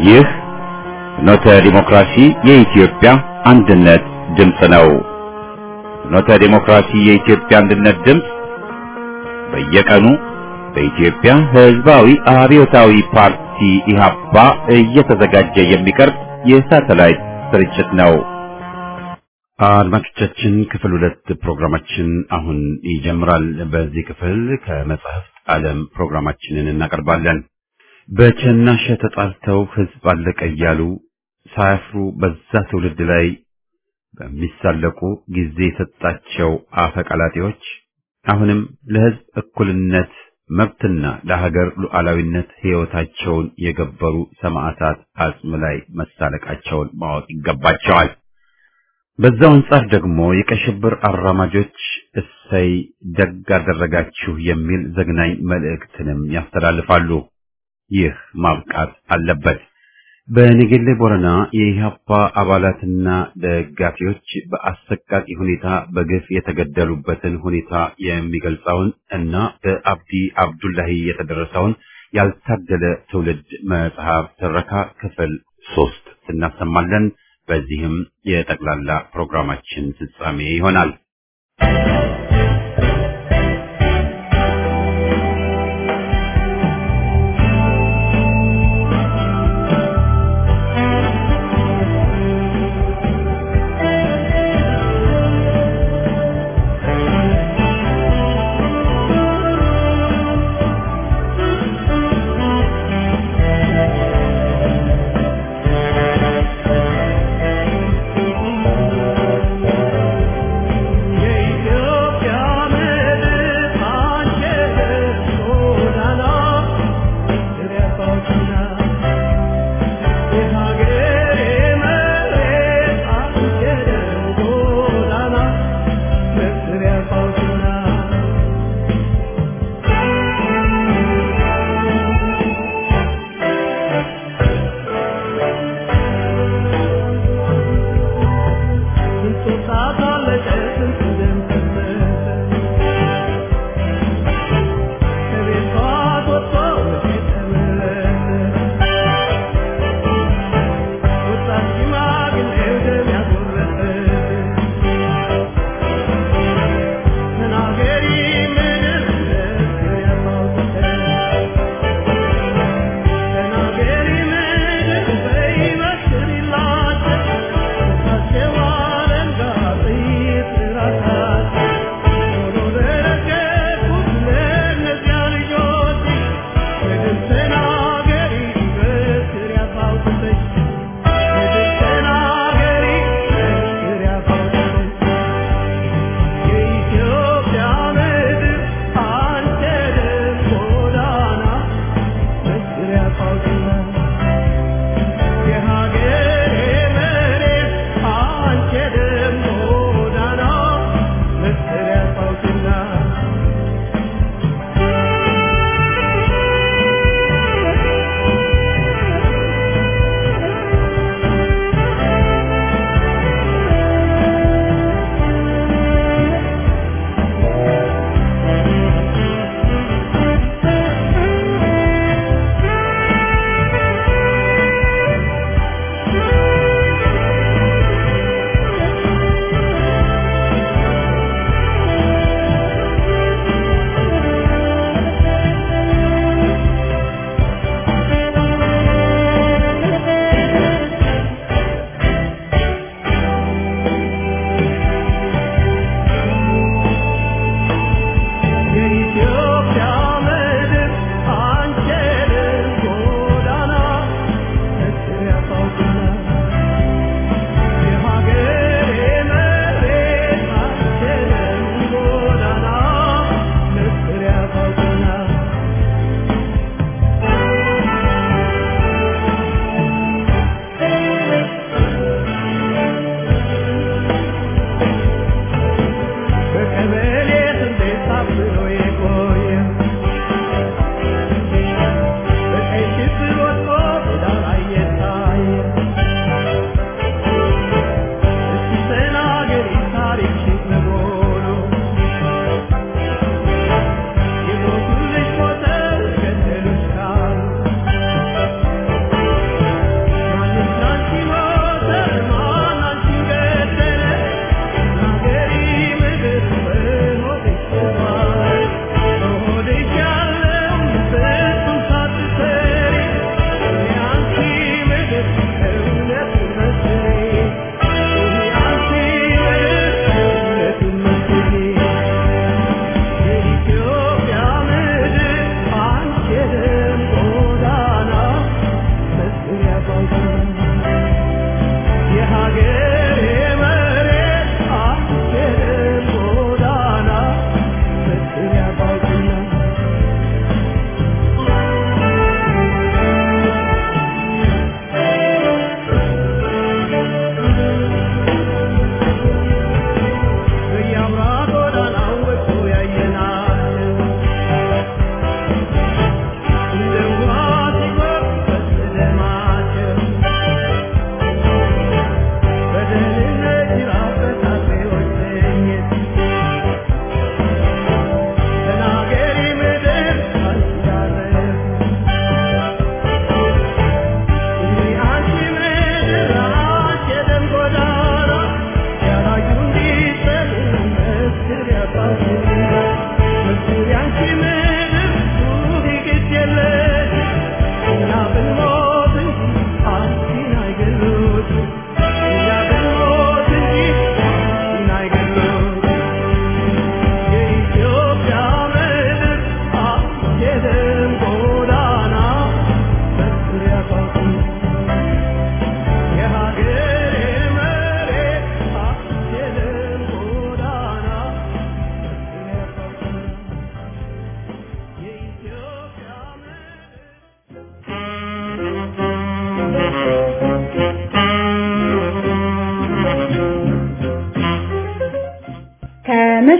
ይህ ፍኖተ ዲሞክራሲ የኢትዮጵያ አንድነት ድምፅ ነው። ፍኖተ ዲሞክራሲ የኢትዮጵያ አንድነት ድምፅ በየቀኑ በኢትዮጵያ ሕዝባዊ አብዮታዊ ፓርቲ ኢህአፓ እየተዘጋጀ የሚቀርብ የሳተላይት ስርጭት ነው። አድማጮቻችን ክፍል ሁለት ፕሮግራማችን አሁን ይጀምራል። በዚህ ክፍል ከመጽሐፍት ዓለም ፕሮግራማችንን እናቀርባለን። በቸናሸ ተጣልተው ሕዝብ አለቀ እያሉ ሳያፍሩ በዛ ትውልድ ላይ በሚሳለቁ ጊዜ የሰጣቸው አፈቀላጤዎች አሁንም ለሕዝብ እኩልነት መብትና ለሀገር ሉዓላዊነት ሕይወታቸውን የገበሩ ሰማዕታት አጽም ላይ መሳለቃቸውን ማወቅ ይገባቸዋል። በዛው አንጻር ደግሞ የቀይ ሽብር አራማጆች እሰይ ደግ አደረጋችሁ የሚል ዘግናኝ መልእክትንም ያስተላልፋሉ። ይህ ማብቃት አለበት። በነገሌ ቦረና የኢህአፓ አባላትና ደጋፊዎች በአሰቃቂ ሁኔታ በግፍ የተገደሉበትን ሁኔታ የሚገልጸውን እና በአብዲ አብዱላሂ የተደረሰውን ያልታደለ ትውልድ መጽሐፍ ትረካ ክፍል ሶስት እናሰማለን። በዚህም የጠቅላላ ፕሮግራማችን ፍጻሜ ይሆናል።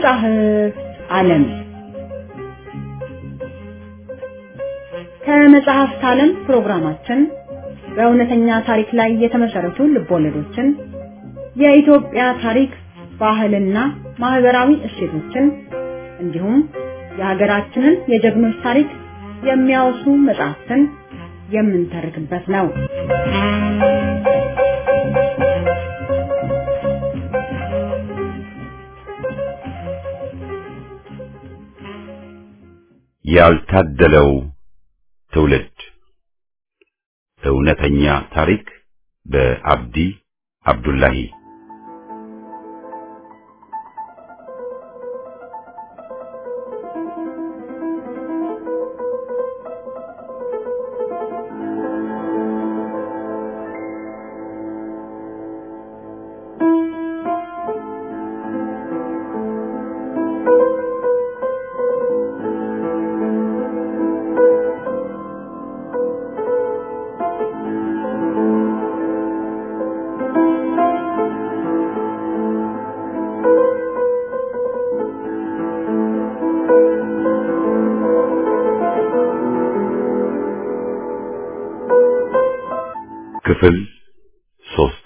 ከመጽሐፍ ዓለም ከመጽሐፍት ዓለም ፕሮግራማችን በእውነተኛ ታሪክ ላይ የተመሰረቱ ልቦለዶችን፣ የኢትዮጵያ ታሪክ፣ ባህልና ማህበራዊ እሴቶችን እንዲሁም የሀገራችንን የጀግኖች ታሪክ የሚያወሱ መጽሐፍትን የምንተርክበት ነው። ያልታደለው ትውልድ እውነተኛ ታሪክ በአብዲ አብዱላሂ ክፍል ሶስት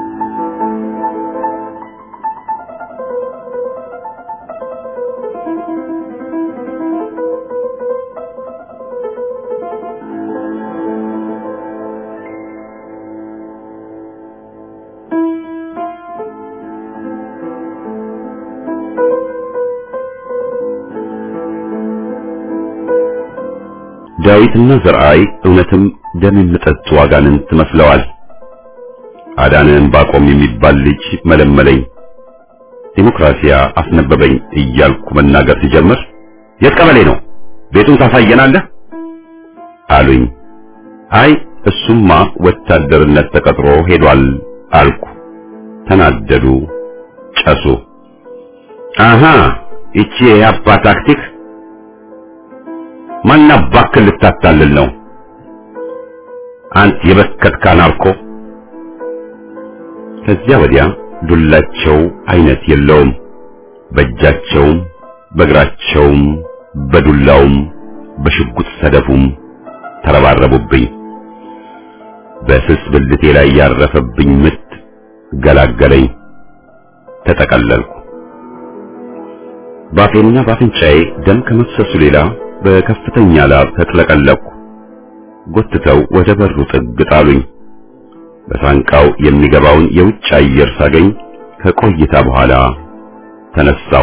ዳዊትና ዘርአይ እውነትም ደም የሚጠጡ አጋንንት መስለዋል። አዳነን ባቆም የሚባል ልጅ መለመለኝ፣ ዲሞክራሲያ አስነበበኝ እያልኩ መናገር ሲጀምር የት ቀበሌ ነው ቤቱን ታሳየናለህ አሉኝ። አይ እሱማ ወታደርነት ተቀጥሮ ሄዷል አልኩ። ተናደዱ፣ ጨሱ። አሃ ይቺ የአባ ታክቲክ ማናባክል ልታታልል ነው አንተ የበከትካ ናርኮ። ከዚያ ወዲያ ዱላቸው አይነት የለውም። በእጃቸውም በእግራቸውም በዱላውም በሽጉጥ ሰደፉም ተረባረቡብኝ። በስስ ብልቴ ላይ ያረፈብኝ ምት ገላገለኝ። ተጠቀለልኩ። ባፌና ባፍንጫዬ ደም ከመፍሰሱ ሌላ በከፍተኛ ላብ ተጥለቀለቅኩ። ጎትተው ወደ በሩ ጥግ ጣሉኝ። በሳንቃው የሚገባውን የውጭ አየር ሳገኝ ከቆይታ በኋላ ተነሳሁ።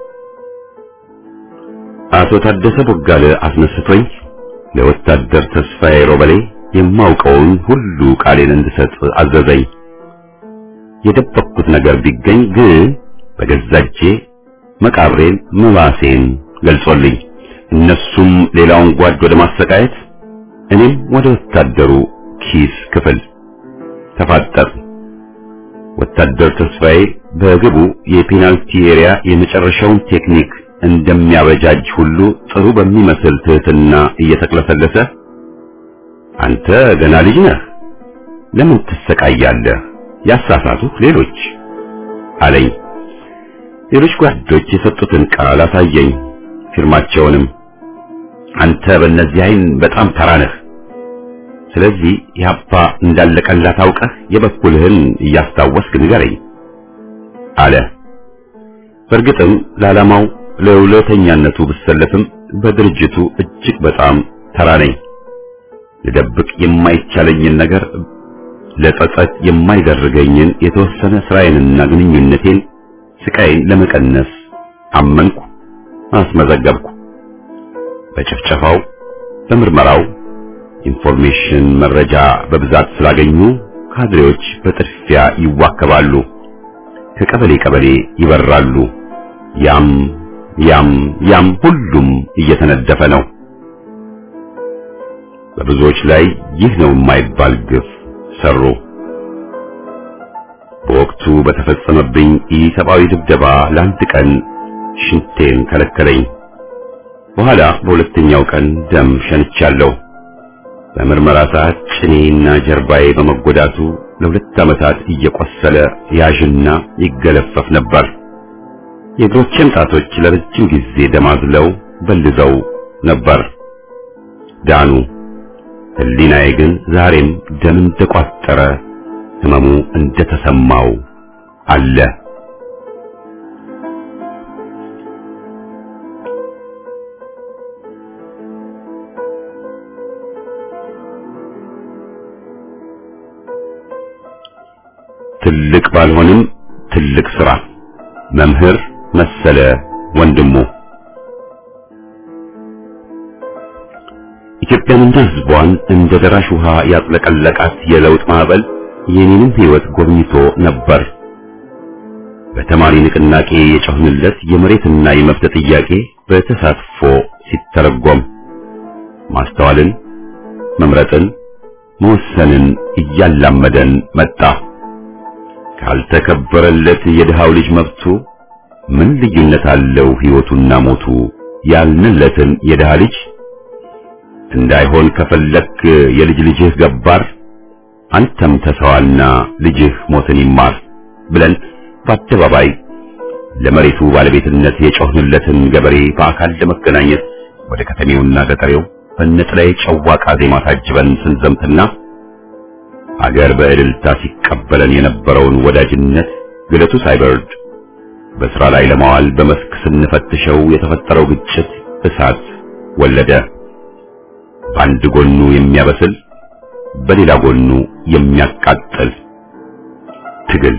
አቶ ታደሰ ቦጋለ አስነስቶኝ ለወታደር ተስፋዬ ሮበሌ የማውቀውን ሁሉ ቃሌን እንድሰጥ አዘዘኝ። የደበቅኩት ነገር ቢገኝ ግን በገዛ እጄ መቃብሬን መባሴን ገልጾልኝ እነሱም ሌላውን ጓድ ወደ ማሰቃየት እኔም ወደ ወታደሩ ኪስ ክፍል ተፋጠር። ወታደር ተስፋዬ በግቡ የፔናልቲ ኤሪያ የመጨረሻውን ቴክኒክ እንደሚያበጃጅ ሁሉ ጥሩ በሚመስል ትህትና እየተቅለሰለሰ አንተ ገና ልጅ ነህ፣ ለምን ትሰቃያለህ? ያሳሳቱህ ሌሎች አለኝ። ሌሎች ጓዶች የሰጡትን ቃል አሳየኝ፣ ፊርማቸውንም። አንተ በእነዚህ አይን በጣም ተራ ነህ። ስለዚህ ያባ እንዳለቀላት አውቀህ የበኩልህን እያስታወስክ ንገረኝ አለ። በእርግጥም ለዓላማው ለውለተኛነቱ ብሰለፍም በድርጅቱ እጅግ በጣም ተራ ነኝ። ልደብቅ የማይቻለኝን ነገር ለጸጸት የማይደርገኝን የተወሰነ ስራዬንና ግንኙነቴን ስቃይን ለመቀነስ አመንኩ፣ አስመዘገብኩ። በጭፍጨፋው በምርመራው ኢንፎርሜሽን መረጃ በብዛት ስላገኙ ካድሬዎች በጥድፊያ ይዋከባሉ፣ ከቀበሌ ቀበሌ ይበራሉ። ያም ያም ያም ሁሉም እየተነደፈ ነው። በብዙዎች ላይ ይህ ነው የማይባል ግፍ ሰሩ። በወቅቱ በተፈጸመብኝ ኢሰብአዊ ድብደባ ለአንድ ቀን ሽንቴን ከለከለኝ። በኋላ በሁለተኛው ቀን ደም ሸንቻለሁ። በምርመራ ሰዓት ጭኔና ጀርባዬ በመጎዳቱ ለሁለት ዓመታት እየቆሰለ ያዥና ይገለፈፍ ነበር። የእግሮቼም ጣቶች ለረጅም ጊዜ ደማዝለው በልዘው ነበር። ዳኑ። ሕሊናዬ ግን ዛሬም ደም እንደቋጠረ ህመሙ እንደተሰማው አለ። ትልቅ ባልሆንም ትልቅ ስራ መምህር መሰለ ወንድሙ ኢትዮጵያንና ሕዝቧን እንደ ደራሽ ውሃ ያጥለቀለቃት የለውጥ ማዕበል የኔንም ሕይወት ጎብኝቶ ነበር። በተማሪ ንቅናቄ የጮህንለት የመሬትና የመብት ጥያቄ በተሳትፎ ሲተረጎም ማስተዋልን፣ መምረጥን፣ መወሰንን እያላመደን መጣ። ካልተከበረለት የድሃው ልጅ መብቱ ምን ልዩነት አለው ሕይወቱና ሞቱ ያልንለትን የድሃ ልጅ እንዳይሆን ከፈለክ የልጅ ልጅህ ገባር አንተም ተሰዋና ልጅህ ሞትን ይማር ብለን በአደባባይ ለመሬቱ ባለቤትነት የጮህንለትን ገበሬ በአካል ለመገናኘት ወደ ከተሜውና ገጠሬው በነጠላዬ ጨዋቃ ዜማ ታጅበን ስንዘምትና አገር በእልልታ ሲቀበለን የነበረውን ወዳጅነት ግለቱ ሳይበርድ በስራ ላይ ለማዋል በመስክ ስንፈትሸው የተፈጠረው ግጭት እሳት ወለደ። በአንድ ጎኑ የሚያበስል በሌላ ጎኑ የሚያቃጥል ትግል።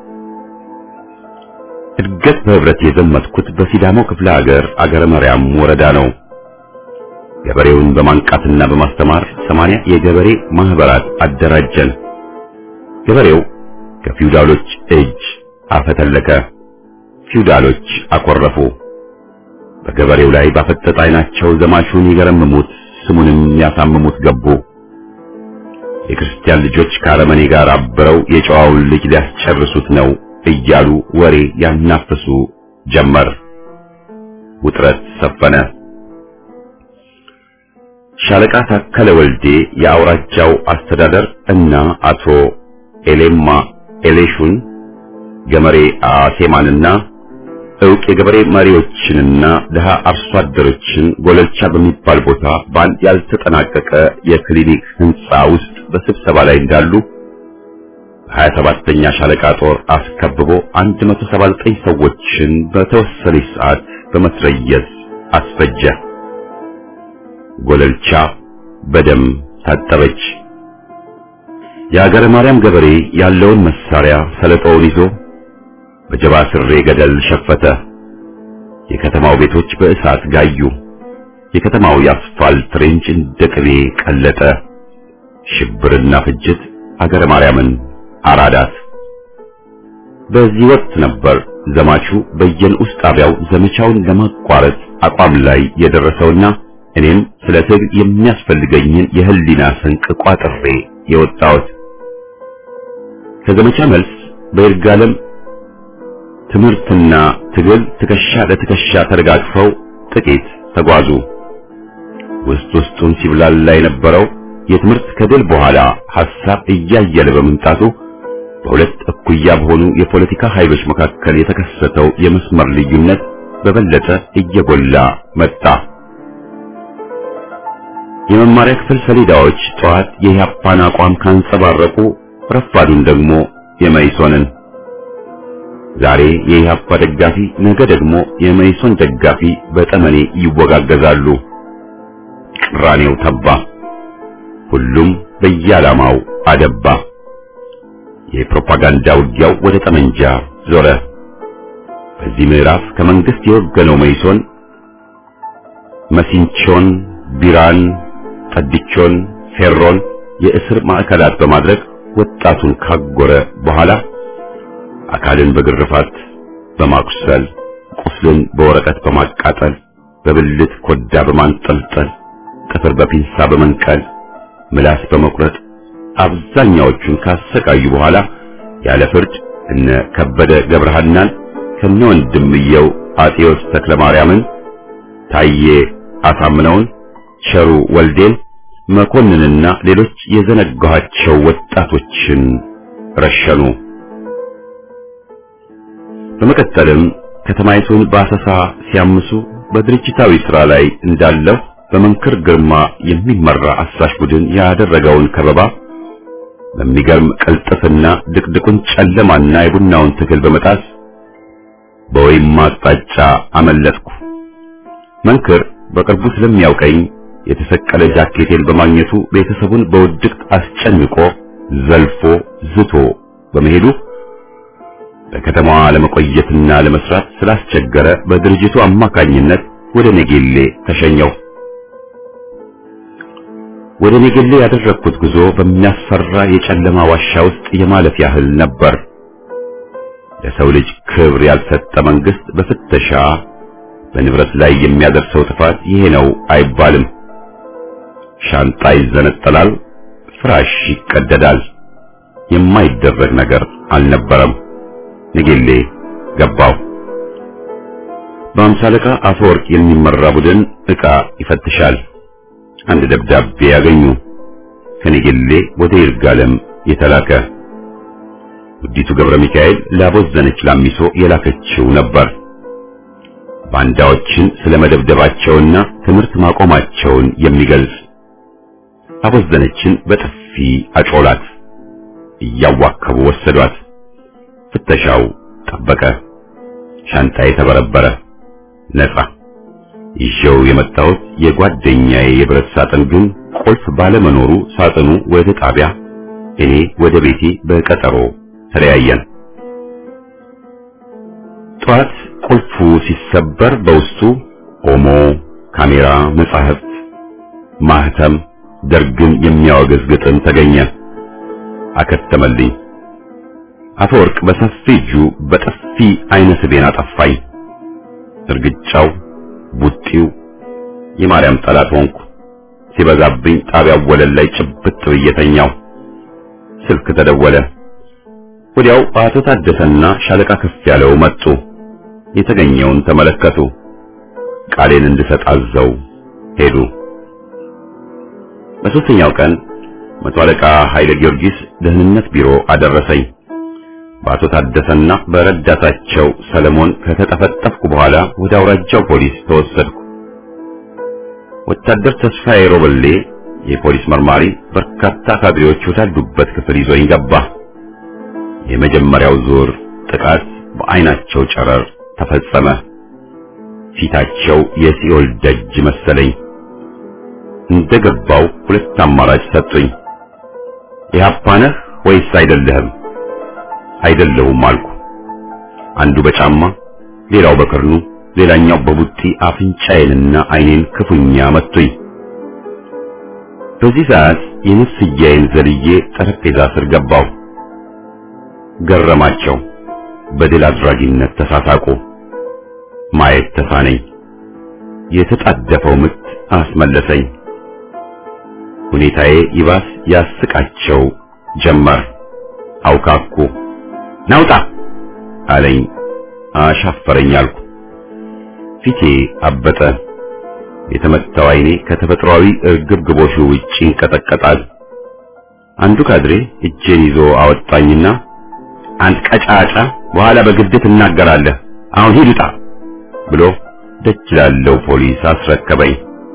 እድገት በህብረት የዘመትኩት በሲዳሞ ክፍለ ሀገር አገረ መርያም ወረዳ ነው። ገበሬውን በማንቃትና በማስተማር ሰማንያ የገበሬ ማህበራት አደራጀን። ገበሬው ከፊውዳሎች እጅ አፈተለከ። ፊውዳሎች አኮረፉ። በገበሬው ላይ ባፈጠጠ ዓይናቸው ዘማቹን ይገረምሙት ስሙንም ያሳምሙት ገቡ። የክርስቲያን ልጆች ከአረመኔ ጋር አብረው የጨዋውን ልጅ ሊያስጨርሱት ነው እያሉ ወሬ ያናፍሱ ጀመር። ውጥረት ሰፈነ። ሻለቃ ታከለ ወልዴ የአውራጃው አስተዳደር እና አቶ ኤሌማ ኤሌሹን ገመሬ አሴማንና እውቅ የገበሬ መሪዎችንና ድሃ አርሶ አደሮችን ጎለልቻ በሚባል ቦታ በአንድ ያልተጠናቀቀ የክሊኒክ ህንፃ ውስጥ በስብሰባ ላይ እንዳሉ ሀያ ሰባተኛ ሻለቃ ጦር አስከብቦ 179 ሰዎችን በተወሰነች ሰዓት በመስረየዝ አስፈጀ። ጎለልቻ በደም ታጠበች። የአገረ ማርያም ገበሬ ያለውን መሳሪያ ሰለጦውን ይዞ በጀባ ስሬ ገደል ሸፈተ። የከተማው ቤቶች በእሳት ጋዩ። የከተማው የአስፋልት ሬንጅ እንደ ቅቤ ቀለጠ። ሽብርና ፍጅት አገረ ማርያምን አራዳት። በዚህ ወቅት ነበር ዘማቹ በየንዑስ ጣቢያው ዘመቻውን ለማቋረጥ አቋም ላይ የደረሰውና እኔም ስለ ትግል የሚያስፈልገኝን የህሊና ስንቅ ቋጥሬ የወጣሁት። ከዘመቻ መልስ በይርጋለም ትምህርትና ትግል ትከሻ ለትከሻ ተደጋግፈው ጥቂት ተጓዙ። ውስጥ ውስጡን ሲብላላ የነበረው የትምህርት ከድል በኋላ ሐሳብ እያየለ በመምጣቱ በሁለት እኩያ በሆኑ የፖለቲካ ኃይሎች መካከል የተከሰተው የመስመር ልዩነት በበለጠ እየጎላ መጣ። የመማሪያ ክፍል ሰሌዳዎች ጠዋት የኢህአፓን አቋም ካንጸባረቁ፣ ረፋዱን ደግሞ የመይሶንን ዛሬ የኢህአፓ ደጋፊ ነገ ደግሞ የመይሶን ደጋፊ በጠመኔ ይወጋገዛሉ። ቅራኔው ተባ። ሁሉም በየዓላማው አደባ። የፕሮፓጋንዳ ውጊያው ወደ ጠመንጃ ዞረ። በዚህ ምዕራፍ ከመንግስት የወገነው መይሶን መሲንቾን፣ ቢራን፣ ጠድቾን፣ ፌሮን የእስር ማዕከላት በማድረግ ወጣቱን ካጎረ በኋላ አካልን በግርፋት በማቁሰል ቁስልን በወረቀት በማቃጠል በብልት ኮዳ በማንጠልጠል ጥፍር በፒንሳ በመንቀል ምላስ በመቁረጥ አብዛኛዎቹን ካሰቃዩ በኋላ ያለ ፍርድ እነ ከበደ ገብረሃናን ከነ ወንድምየው አጤዎስ ተክለ ማርያምን፣ ታዬ አሳምነውን፣ ቸሩ ወልዴን፣ መኮንንና ሌሎች የዘነጋኋቸው ወጣቶችን ረሸኑ። በመቀጠልም ከተማይቱን በአሰሳ ሲያምሱ በድርጅታዊ ሥራ ላይ እንዳለሁ በመንክር ግርማ የሚመራ አሳሽ ቡድን ያደረገውን ከበባ በሚገርም ቅልጥፍና ድቅድቁን ጨለማና የቡናውን ትግል በመጣስ በወይም አቅጣጫ አመለጥኩ። መንክር በቅርቡ ስለሚያውቀኝ የተሰቀለ ጃኬቴን በማግኘቱ ቤተሰቡን በውድቅት አስጨንቆ ዘልፎ ዝቶ በመሄዱ በከተማዋ ለመቆየትና ለመስራት ስላስቸገረ በድርጅቱ አማካኝነት ወደ ኔጌሌ ተሸኘው። ወደ ኔጌሌ ያደረግኩት ጉዞ በሚያስፈራ የጨለማ ዋሻ ውስጥ የማለፍ ያህል ነበር። ለሰው ልጅ ክብር ያልሰጠ መንግስት በፍተሻ በንብረት ላይ የሚያደርሰው ጥፋት ይሄ ነው አይባልም። ሻንጣ ይዘነጠላል፣ ፍራሽ ይቀደዳል። የማይደረግ ነገር አልነበረም። ንጌሌ ገባው። በአምሳ አለቃ አፈወርቅ የሚመራ ቡድን ዕቃ ይፈትሻል። አንድ ደብዳቤ ያገኙ። ከንጌሌ ወደ ይርጋለም የተላከ ውዲቱ ገብረ ሚካኤል ላቦዘነች ላሚሶ የላከችው ነበር። ባንዳዎችን ስለመደብደባቸውና ትምህርት ማቆማቸውን የሚገልጽ አቦዘነችን በጥፊ አጮላት። እያዋከቡ ወሰዷት። ፍተሻው ጠበቀ። ሻንጣዬ ተበረበረ። ነጻ ይዤው የመጣሁት የጓደኛዬ የብረት ሳጥን ግን ቁልፍ ባለመኖሩ ሳጥኑ ወደ ጣቢያ፣ እኔ ወደ ቤቴ በቀጠሮ ተለያየን። ጠዋት ቁልፉ ሲሰበር በውስጡ ኦሞ፣ ካሜራ፣ መጻሕፍት፣ ማህተም፣ ደርግን የሚያወግዝ ግጥም ተገኘ። አከተመልኝ። አፈወርቅ በሰፊ እጁ በጥፊ አይነ ስቤን አጠፋኝ። እርግጫው፣ ቡጢው የማርያም ጠላት ሆንኩ። ሲበዛብኝ ጣቢያው ወለል ላይ ጭብጥ ብዬ ተኛው። ስልክ ተደወለ። ወዲያው አቶ ታደሰና ሻለቃ ከፍ ያለው መጡ። የተገኘውን ተመለከቱ። ቃሌን እንድሰጥ አዘው ሄዱ። በሦስተኛው ቀን መቶ አለቃ ኃይለ ጊዮርጊስ ደህንነት ቢሮ አደረሰኝ። በአቶ ታደሰና በረዳታቸው ሰለሞን ከተጠፈጠፍኩ በኋላ ወደ አውራጃው ፖሊስ ተወሰድኩ። ወታደር ተስፋዬ ሮበሌ የፖሊስ መርማሪ በርካታ ካድሬዎች ወዳሉበት ክፍል ይዞኝ ገባ። የመጀመሪያው ዙር ጥቃት በአይናቸው ጨረር ተፈጸመ። ፊታቸው የሲኦል ደጅ መሰለኝ። እንደገባው ሁለት አማራጭ ሰጡኝ። ኢህአፓ ነህ ወይስ አይደለህም? አይደለሁም አልኩ። አንዱ በጫማ ሌላው በክርኑ ሌላኛው በቡጢ አፍንጫዬንና አይኔን ክፉኛ መቱኝ። በዚህ ሰዓት የነፍስያዬን ዘልዬ ጠረጴዛ ስር ገባው። ገረማቸው። በድል አድራጊነት ተሳሳቁ። ማየት ተሳነኝ። የተጣደፈው ምት አስመለሰኝ። ሁኔታዬ ይባስ ያስቃቸው ጀመር። አውካኩ። ናውጣ አለኝ። አሻፈረኝ አልኩ። ፊቴ አበጠ። የተመታው አይኔ ከተፈጥሯዊ እርግብግቦሹ ውጪ ይንቀጠቀጣል። አንዱ ካድሬ እጄን ይዞ አወጣኝና አንድ ቀጫጫ በኋላ በግድ ትናገራለህ፣ አሁን ሂድ ውጣ ብሎ ደጅ ላለው ፖሊስ አስረከበኝ።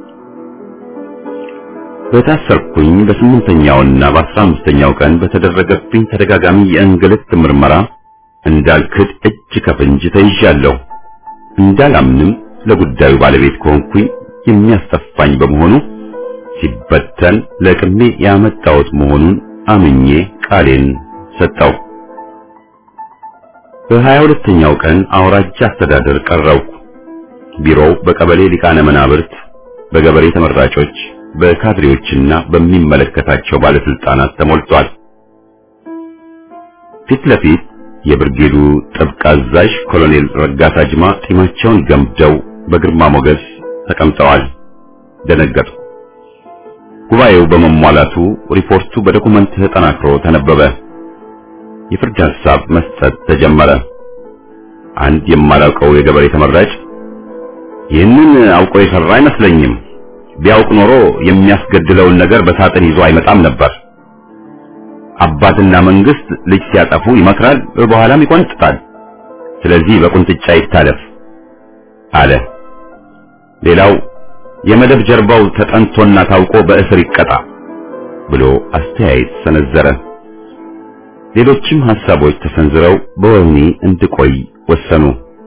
በታሰርኩኝ በስምንተኛውና በአስራ አምስተኛው ቀን በተደረገብኝ ተደጋጋሚ የእንግልት ምርመራ እንዳልክድ እጅ ከፍንጅ ተይዣለሁ። እንዳላምንም ለጉዳዩ ባለቤት ከሆንኩኝ የሚያስጠፋኝ በመሆኑ ሲበተን ለቅሜ ያመጣሁት መሆኑን አምኜ ቃሌን ሰጠው። በሀያ ሁለተኛው ቀን አውራጃ አስተዳደር ቀረብኩ። ቢሮው በቀበሌ ሊቃነ መናብርት፣ በገበሬ ተመራጮች፣ በካድሬዎችና በሚመለከታቸው ባለስልጣናት ተሞልቷል። ፊት ለፊት የብርጌዱ ጥብቅ አዛዥ ኮሎኔል ረጋሳ ጅማ ጢማቸውን ገምደው በግርማ ሞገስ ተቀምጠዋል። ደነገጥኩ። ጉባኤው በመሟላቱ ሪፖርቱ በዶኩመንት ተጠናክሮ ተነበበ። የፍርድ ሐሳብ መስጠት ተጀመረ። አንድ የማላውቀው የገበሬ ተመራጭ ይህንን አውቆ የሰራ አይመስለኝም፣ ቢያውቅ ኖሮ የሚያስገድለውን ነገር በሳጥን ይዞ አይመጣም ነበር። አባትና መንግስት ልጅ ሲያጠፉ ይመክራል፣ በኋላም ይቆንጥጣል። ስለዚህ በቁንጥጫ ይታለፍ አለ። ሌላው የመደብ ጀርባው ተጠንቶና ታውቆ በእስር ይቀጣ ብሎ አስተያየት ሰነዘረ። ሌሎችም ሐሳቦች ተሰንዝረው በወህኒ እንድቆይ ወሰኑ።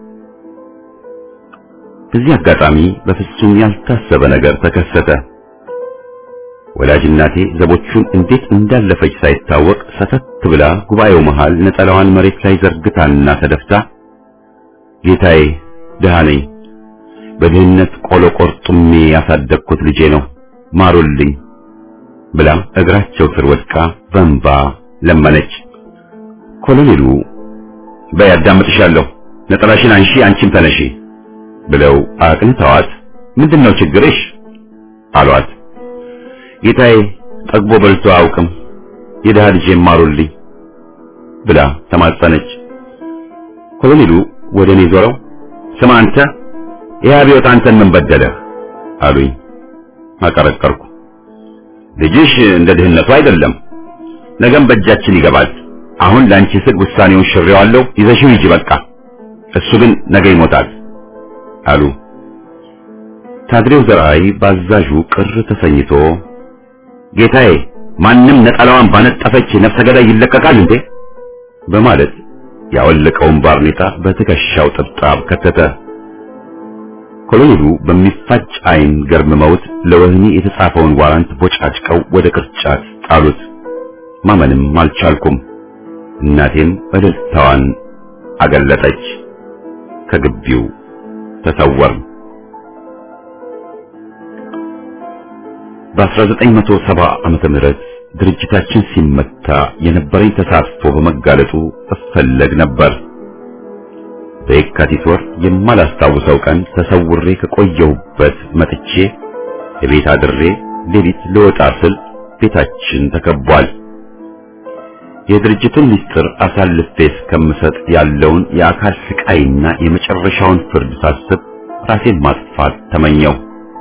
በዚህ አጋጣሚ በፍጹም ያልታሰበ ነገር ተከሰተ። ወላጅ እናቴ ዘቦቹን እንዴት እንዳለፈች ሳይታወቅ ሰተት ብላ ጉባኤው መሃል ነጠላዋን መሬት ላይ ዘርግታና ተደፍታ ጌታዬ ድሃ ነኝ፣ በድህነት ቆሎ ቆርጡሜ ያሳደግኩት ልጄ ነው፣ ማሩልኝ ብላ እግራቸው ስር ወድቃ በእንባ ለመነች። ኮሎኔሉ በይ አዳምጥሻለሁ፣ ነጠላሽን አንሺ፣ አንቺም ተነሺ ብለው አቅንተዋት ምንድነው ችግርሽ አሏት። ጌታዬ ጠግቦ በልቶ አያውቅም፣ የድሃ ልጄን ማሩልኝ ብላ ተማጸነች። ኮሎኔሉ ወደ እኔ ዞረው ስማ አንተ ይህ አብዮት አንተን ምን በደለህ አሉኝ። አቀረቀርኩ። ልጅሽ እንደ ድህነቱ አይደለም፣ ነገም በእጃችን ይገባል። አሁን ለአንቺ ስል ውሳኔውን ሽሬዋለሁ፣ ይዘሽው ሂጂ በቃ። እሱ ግን ነገ ይሞታል አሉ። ታድሬው ዘርአይ ባዛዡ ቅር ተሰኝቶ ጌታዬ ማንም ነጠላዋን ባነጠፈች ነፍሰ ገዳይ ይለቀቃል እንዴ? በማለት ያወለቀውን ባርኔጣ በትከሻው ጥብጣብ ከተተ። ኮሎኔሉ በሚፋጭ ዓይን ገርምመውት ለወህኒ የተጻፈውን ዋራንት ቦጫጭቀው ወደ ቅርጫት ጣሉት። ማመንም አልቻልኩም። እናቴም እልልታዋን አገለጠች። ከግቢው ተሰወር። በ1970 ዓመተ ምህረት ድርጅታችን ሲመታ የነበረኝ ተሳትፎ በመጋለጡ እፈለግ ነበር። በየካቲት ወር የማላስታውሰው ቀን ተሰውሬ ከቆየሁበት መጥቼ የቤት አድሬ ሌሊት ልወጣ ስል ቤታችን ተከቧል። የድርጅቱን ምስጢር አሳልፌ እስከምሰጥ ያለውን የአካል ስቃይና የመጨረሻውን ፍርድ ሳስብ ራሴን ማጥፋት ተመኘው።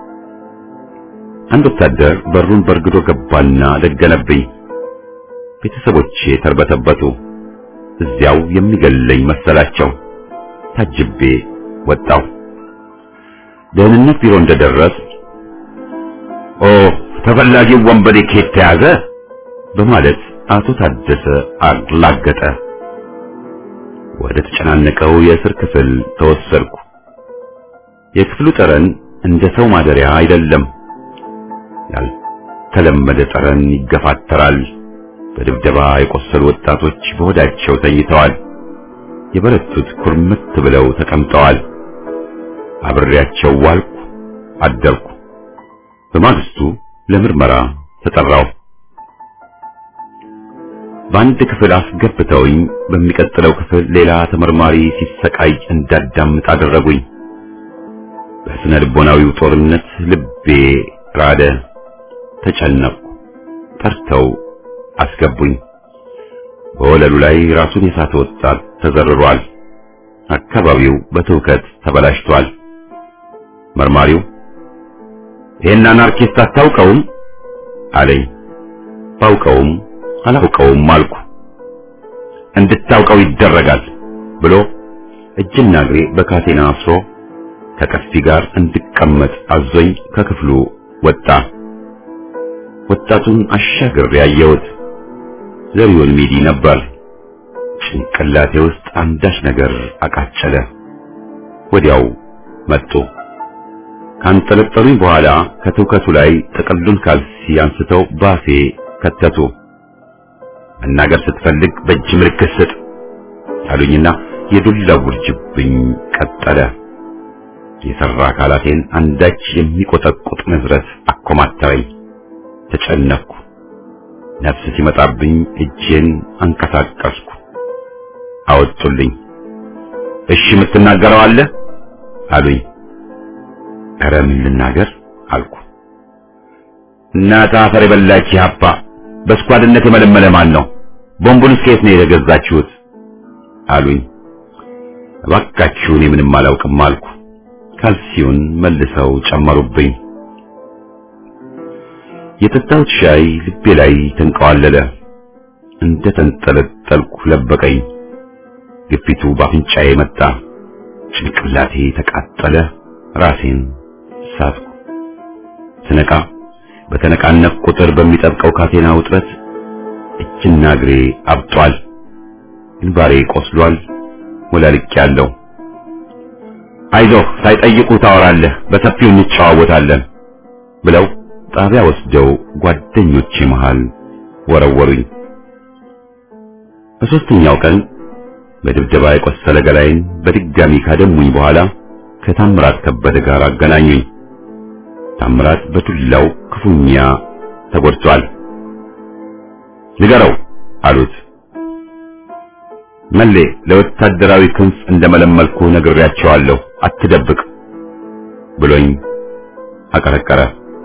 አንድ ወታደር በሩን በርግዶ ገባና ደገነብኝ። ቤተሰቦቼ ተርበተበቱ። እዚያው የሚገለኝ መሰላቸው። ታጅቤ ወጣው። ደህንነት ቢሮ እንደደረስ ኦ ተፈላጊው ወንበዴ ከየት ተያዘ በማለት አቶ ታደሰ አላገጠ። ወደ ተጨናነቀው የእስር ክፍል ተወሰድኩ። የክፍሉ ጠረን እንደ ሰው ማደሪያ አይደለም። ያልተለመደ ጠረን ይገፋተራል። በድብደባ የቆሰሉ ወጣቶች በሆዳቸው ተኝተዋል። የበረቱት ኩርምት ብለው ተቀምጠዋል። አብሬያቸው ዋልኩ፣ አደርኩ። በማግስቱ ለምርመራ ተጠራው። በአንድ ክፍል አስገብተውኝ በሚቀጥለው ክፍል ሌላ ተመርማሪ ሲሰቃይ እንዳዳምጥ አደረጉኝ። በስነ ልቦናዊው ጦርነት ልቤ ራደ፣ ተጨነቅኩ። ጠርተው አስገቡኝ። በወለሉ ላይ ራሱን የሳተ ወጣት ተዘርሯል። አካባቢው በትውከት ተበላሽቷል። መርማሪው ይሄን አናርኪስት አታውቀውም አለኝ። ባውቀውም አላውቀውም አልኩ። እንድታውቀው ይደረጋል ብሎ እጅና እግሬ በካቴና አስሮ ከቀስቲ ጋር እንድቀመጥ አዞኝ ከክፍሉ ወጣ። ወጣቱን አሻግሬ ያየሁት ዘሪሁን ሚዲ ነበር። ጭንቅላቴ ውስጥ አንዳች ነገር አቃጨለ። ወዲያው መጡ። ካንጠለጠሉኝ በኋላ ከትውከቱ ላይ ጥቅሉን ካልሲ አንስተው ባፌ ከተቱ። መናገር ስትፈልግ በእጅ ምልክት ስጥ አሉኝና የዱላ ውርጅብኝ ቀጠለ። የሰራ አካላቴን አንዳች የሚቆጠቁጥ ንዝረት አኮማተረኝ። ተጨነኩ። ነፍስ ሲመጣብኝ እጄን አንቀሳቀስኩ። አወጡልኝ። እሺ የምትናገረው አለ አሉኝ። ኧረ ምን ልናገር አልኩ። እናት አፈር የበላች ሀፓ በስኳድነት የመለመለ ማን ነው? ቦምቡን ከየት ነው የተገዛችሁት? አሉኝ። እባካችሁ እኔ ምንም አላውቅም አልኩ። ካልሲውን መልሰው ጨመሩብኝ። የጠጣሁት ሻይ ልቤ ላይ ተንቀዋለለ። እንደ ተንጠለጠልኩ ለበቀኝ። ግፊቱ ባፍንጫዬ መጣ። ጭንቅላቴ ተቃጠለ። ራሴን ሳትኩ። ስነቃ በተነቃነቅ ቁጥር በሚጠብቀው ካቴና ውጥረት እጅና እግሬ አብጧል። ግንባሬ ቆስሏል። ወላልቄያለሁ። አይዞህ ሳይጠይቁ ታወራለህ፣ በሰፊው እንጨዋወታለን ብለው ጣቢያ ወስደው ጓደኞቼ መሃል ወረወሩኝ። በሦስተኛው ቀን በድብደባ የቆሰለ ገላይን በድጋሚ ካደሙኝ በኋላ ከታምራት ከበደ ጋር አገናኙኝ። ታምራት በዱላው ክፉኛ ተጎድቷል። ንገረው አሉት። መሌ ለወታደራዊ ክንፍ እንደመለመልኩ ነግሬያቸዋለሁ፣ አትደብቅ ብሎኝ አቀረቀረ።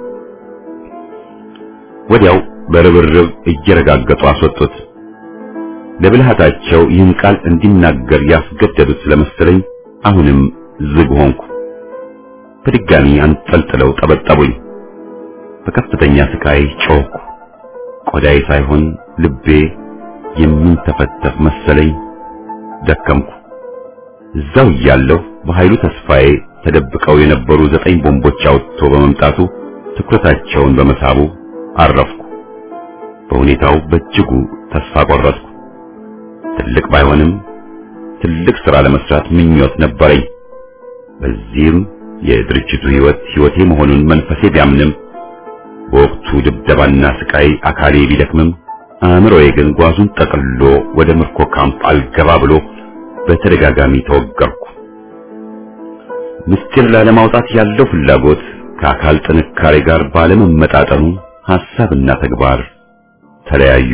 ወዲያው በርብርብ እየረጋገጡ አስወጡት። ለብልሃታቸው ይህን ቃል እንዲናገር ያስገደዱት ስለመሰለኝ አሁንም ዝግ ሆንኩ። በድጋሚ አንጠልጥለው ጠበጠቡኝ። በከፍተኛ ስቃይ ጮኽኩ። ቆዳዬ ሳይሆን ልቤ የሚንተፈተፍ መሰለኝ። ደከምኩ። እዛው እያለሁ በኃይሉ ተስፋዬ ተደብቀው የነበሩ ዘጠኝ ቦምቦች አውጥቶ በመምጣቱ ትኩረታቸውን በመሳቡ አረፍኩ። በሁኔታው በእጅጉ ተስፋ ቆረጥኩ። ትልቅ ባይሆንም ትልቅ ሥራ ለመስራት ምኞት ነበረኝ። በዚህም የድርጅቱ ሕይወት ሕይወቴ መሆኑን መንፈሴ ቢያምንም በወቅቱ ድብደባና ስቃይ አካሌ ቢደክምም አእምሮዬ ግን ጓዙን ጠቅልሎ ወደ ምርኮ ካምፕ አልገባ ብሎ በተደጋጋሚ ተወገርኩ። ምስጢር ላለማውጣት ያለው ፍላጎት ከአካል ጥንካሬ ጋር ባለመመጣጠኑ ሐሳብና ተግባር ተለያዩ።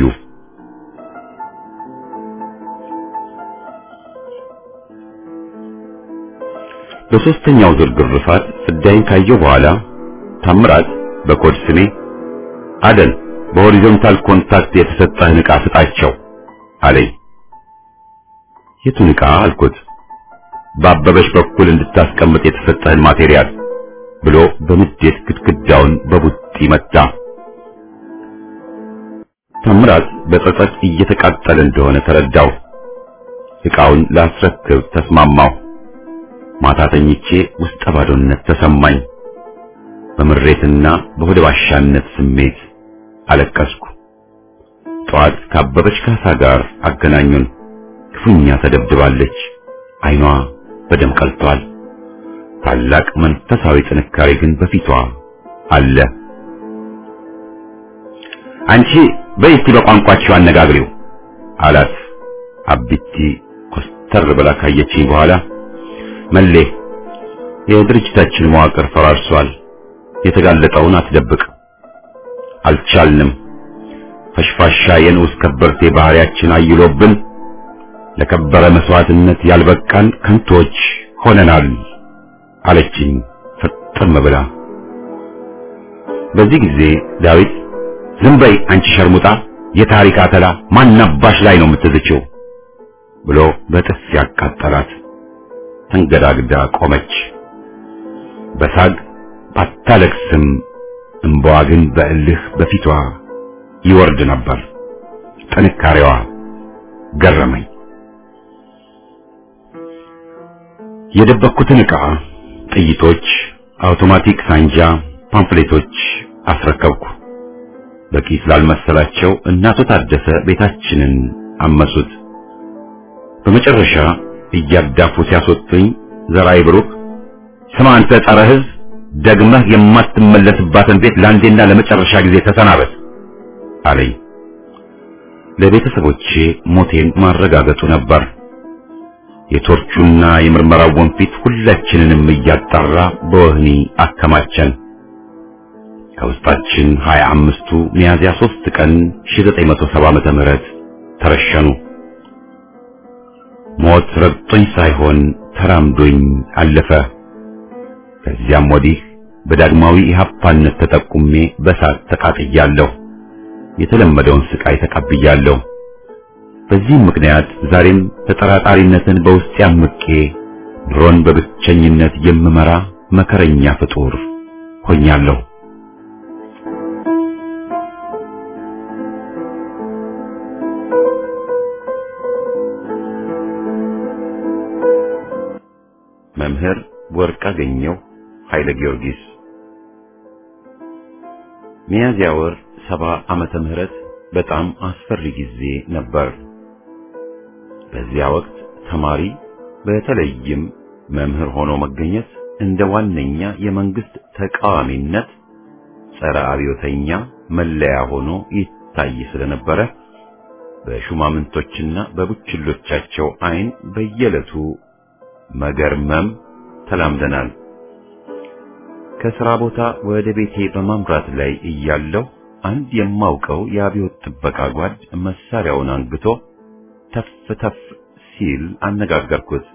በሦስተኛው ዙር ግርፋት ፍዳይን ካየው በኋላ ታምራት በኮድ ስሜ አደን በሆሪዞንታል ኮንታክት የተሰጠህን ዕቃ ስጣቸው አለኝ። የቱን ዕቃ አልኩት። በአበበሽ በኩል እንድታስቀምጥ የተሰጠህን ማቴሪያል ብሎ በንዴት ግድግዳውን በቡጢ መታ። ታምራት በጸጸት እየተቃጠለ እንደሆነ ተረዳው። ዕቃውን ላስረክብ ተስማማው። ማታ ተኝቼ ውስጠ ባዶነት ተሰማኝ። በምሬትና በሆደ ባሻነት ስሜት አለቀስኩ። ጠዋት ካበበች ካሳ ጋር አገናኙን። ክፉኛ ተደብድባለች። ዓይኗ በደም ቀልቷል። ታላቅ መንፈሳዊ ጥንካሬ ግን በፊቷ አለ። አንቺ በይስቲ በቋንቋችሁ አነጋግሪው አላት። አቢቲ ኮስተር ብላ ካየችኝ በኋላ መሌ የድርጅታችን መዋቅር ፈራርሷል። የተጋለጠውን አትደብቅ። አልቻልንም። ፈሽፋሻ የንዑስ ከበርቴ ባህሪያችን አይሎብን ለከበረ መስዋዕትነት ያልበቃን ከንቶች ሆነናል አለችኝ ፍጥም ብላ። በዚህ ጊዜ ዳዊት ዝም በይ አንቺ ሸርሙጣ፣ የታሪክ አተላ ማናባሽ ላይ ነው የምትዝችው ብሎ በጥፊ ያቃጠላት። ተንገዳግዳ ቆመች። በሳግ ባታለቅስም እንባዋ ግን በእልህ በፊቷ ይወርድ ነበር። ጥንካሬዋ ገረመኝ። የደበኩትን ዕቃ፣ ጥይቶች፣ አውቶማቲክ ሳንጃ፣ ፓምፍሌቶች አስረከብኩ። በቂ ስላልመሰላቸው እናቶ ታደሰ ቤታችንን አመሱት። በመጨረሻ እያዳፉ ሲያስወጡኝ ዘራይ ብሩክ ስማ አንተ ጸረ ሕዝብ ደግመህ የማትመለስባትን ቤት ለአንዴና ለመጨረሻ ጊዜ ተሰናበት አለኝ። ለቤተሰቦቼ ሞቴን ማረጋገጡ ነበር። የቶርቹና የምርመራው ወንፊት ሁላችንንም እያጣራ በወህኒ አከማቸን። ከውስጣችን ሀያ አምስቱ ሚያዝያ ሦስት ቀን 1970 ዓመተ ምህረት ተረሸኑ። ሞት ረግጦኝ ሳይሆን ተራምዶኝ አለፈ። ከዚያም ወዲህ በዳግማዊ ኢህአፓነት ተጠቁሜ በሳት ተቃጥያለሁ። የተለመደውን ስቃይ ተቀብያለሁ። በዚህም ምክንያት ዛሬም ተጠራጣሪነትን በውስጤ አምቄ ኑሮን በብቸኝነት የምመራ መከረኛ ፍጡር ሆኛለሁ። ወርቅአገኘሁ ኃይለ ጊዮርጊስ ሚያዝያ ወር ሰባ ዓመተ ምህረት በጣም አስፈሪ ጊዜ ነበር። በዚያ ወቅት ተማሪ በተለይም መምህር ሆኖ መገኘት እንደ ዋነኛ የመንግስት ተቃዋሚነት ጸረ አብዮተኛ መለያ ሆኖ ይታይ ስለነበረ በሹማምንቶችና በቡችሎቻቸው ዓይን በየዕለቱ መገርመም ተላምደናል። ከሥራ ቦታ ወደ ቤቴ በማምራት ላይ እያለሁ አንድ የማውቀው የአብዮት ጥበቃ ጓድ መሳሪያውን አንግቶ ተፍ ተፍ ሲል አነጋገርኩት።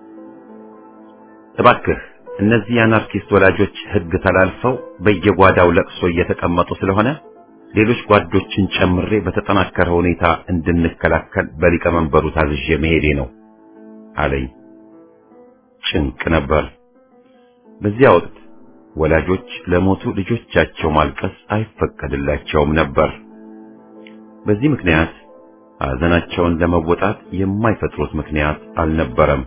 እባክህ እነዚህ የአናርኪስት ወላጆች ሕግ ተላልፈው በየጓዳው ለቅሶ እየተቀመጡ ስለሆነ ሌሎች ጓዶችን ጨምሬ በተጠናከረ ሁኔታ እንድንከላከል በሊቀመንበሩ ታዝዤ መሄዴ ነው አለኝ። ጭንቅ ነበር። በዚያ ወቅት ወላጆች ለሞቱ ልጆቻቸው ማልቀስ አይፈቀድላቸውም ነበር። በዚህ ምክንያት ሐዘናቸውን ለመወጣት የማይፈጥሩት ምክንያት አልነበረም።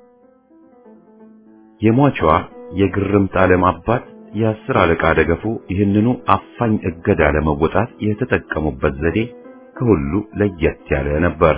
የሟቿ የግርምት ዓለም አባት የአስር አለቃ ደገፉ ይህንኑ አፋኝ እገዳ ለመወጣት የተጠቀሙበት ዘዴ ከሁሉ ለየት ያለ ነበር።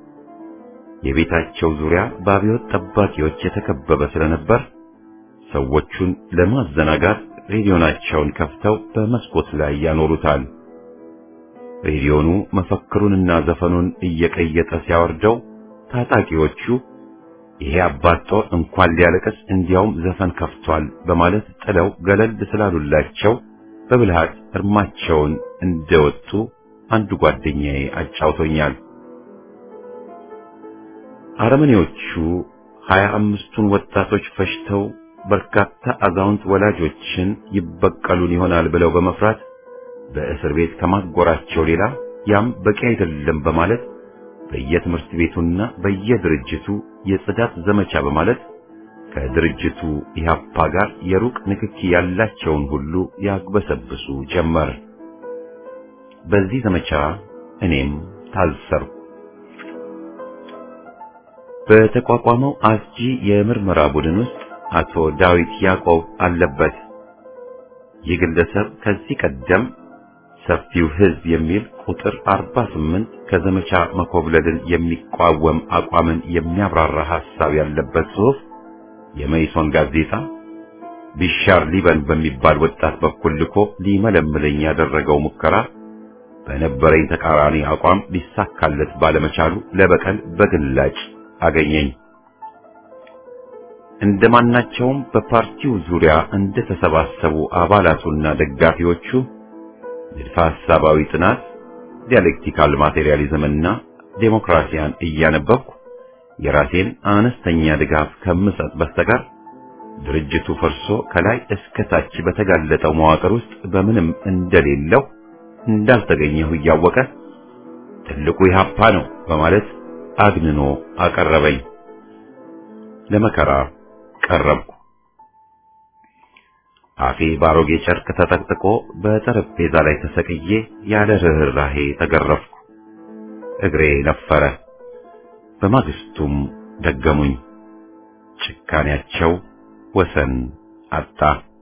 የቤታቸው ዙሪያ በአብዮት ጠባቂዎች የተከበበ ስለነበር ሰዎቹን ለማዘናጋት ሬዲዮናቸውን ከፍተው በመስኮት ላይ ያኖሩታል። ሬዲዮኑ መፈክሩንና ዘፈኑን እየቀየጠ ሲያወርደው ታጣቂዎቹ ይሄ አባት ጦር እንኳን ሊያለቅስ እንዲያውም ዘፈን ከፍቷል በማለት ጥለው ገለል ስላሉላቸው በብልሃት እርማቸውን እንደወጡ አንዱ ጓደኛዬ አጫውቶኛል። አረመኔዎቹ ሀያ አምስቱን ወጣቶች ፈጅተው በርካታ አዛውንት ወላጆችን ይበቀሉን ይሆናል ብለው በመፍራት በእስር ቤት ከማጎራቸው ሌላ ያም በቂ አይደለም በማለት በየትምህርት ቤቱና በየድርጅቱ የጽዳት ዘመቻ በማለት ከድርጅቱ ኢህአፓ ጋር የሩቅ ንክኪ ያላቸውን ሁሉ ያግበሰብሱ ጀመር። በዚህ ዘመቻ እኔም ታሰርኩ። በተቋቋመው አስጂ የምርመራ ቡድን ውስጥ አቶ ዳዊት ያዕቆብ አለበት። ይህ ግለሰብ ከዚህ ቀደም ሰፊው ሕዝብ የሚል ቁጥር 48 ከዘመቻ መኮብለልን የሚቋወም አቋምን የሚያብራራ ሐሳብ ያለበት ጽሑፍ የመይሶን ጋዜጣ ቢሻር ሊበን በሚባል ወጣት በኩል ልኮ ሊመለምለኝ ያደረገው ሙከራ በነበረኝ ተቃራኒ አቋም ሊሳካለት ባለመቻሉ ለበቀል በግላጭ አገኘኝ። እንደማናቸውም በፓርቲው ዙሪያ እንደተሰባሰቡ አባላቱና ደጋፊዎቹ ንድፈ ሐሳባዊ ጥናት፣ ዲያሌክቲካል ማቴሪያሊዝምና ዴሞክራሲያን እያነበብኩ የራሴን አነስተኛ ድጋፍ ከምሰጥ በስተቀር ድርጅቱ ፈርሶ ከላይ እስከ ታች በተጋለጠው መዋቅር ውስጥ በምንም እንደሌለው እንዳልተገኘሁ እያወቀ ትልቁ ኢህአፓ ነው በማለት አግንኖ አቀረበኝ። ለመከራ ቀረብኩ። አፌ ባሮጌ ጨርቅ ተጠቅጥቆ በጠረጴዛ ላይ ተሰቅዬ ያለ ርኅራሄ ተገረፍኩ። እግሬ ነፈረ። በማግስቱም ደገሙኝ። ጭካኔያቸው ወሰን አጣ።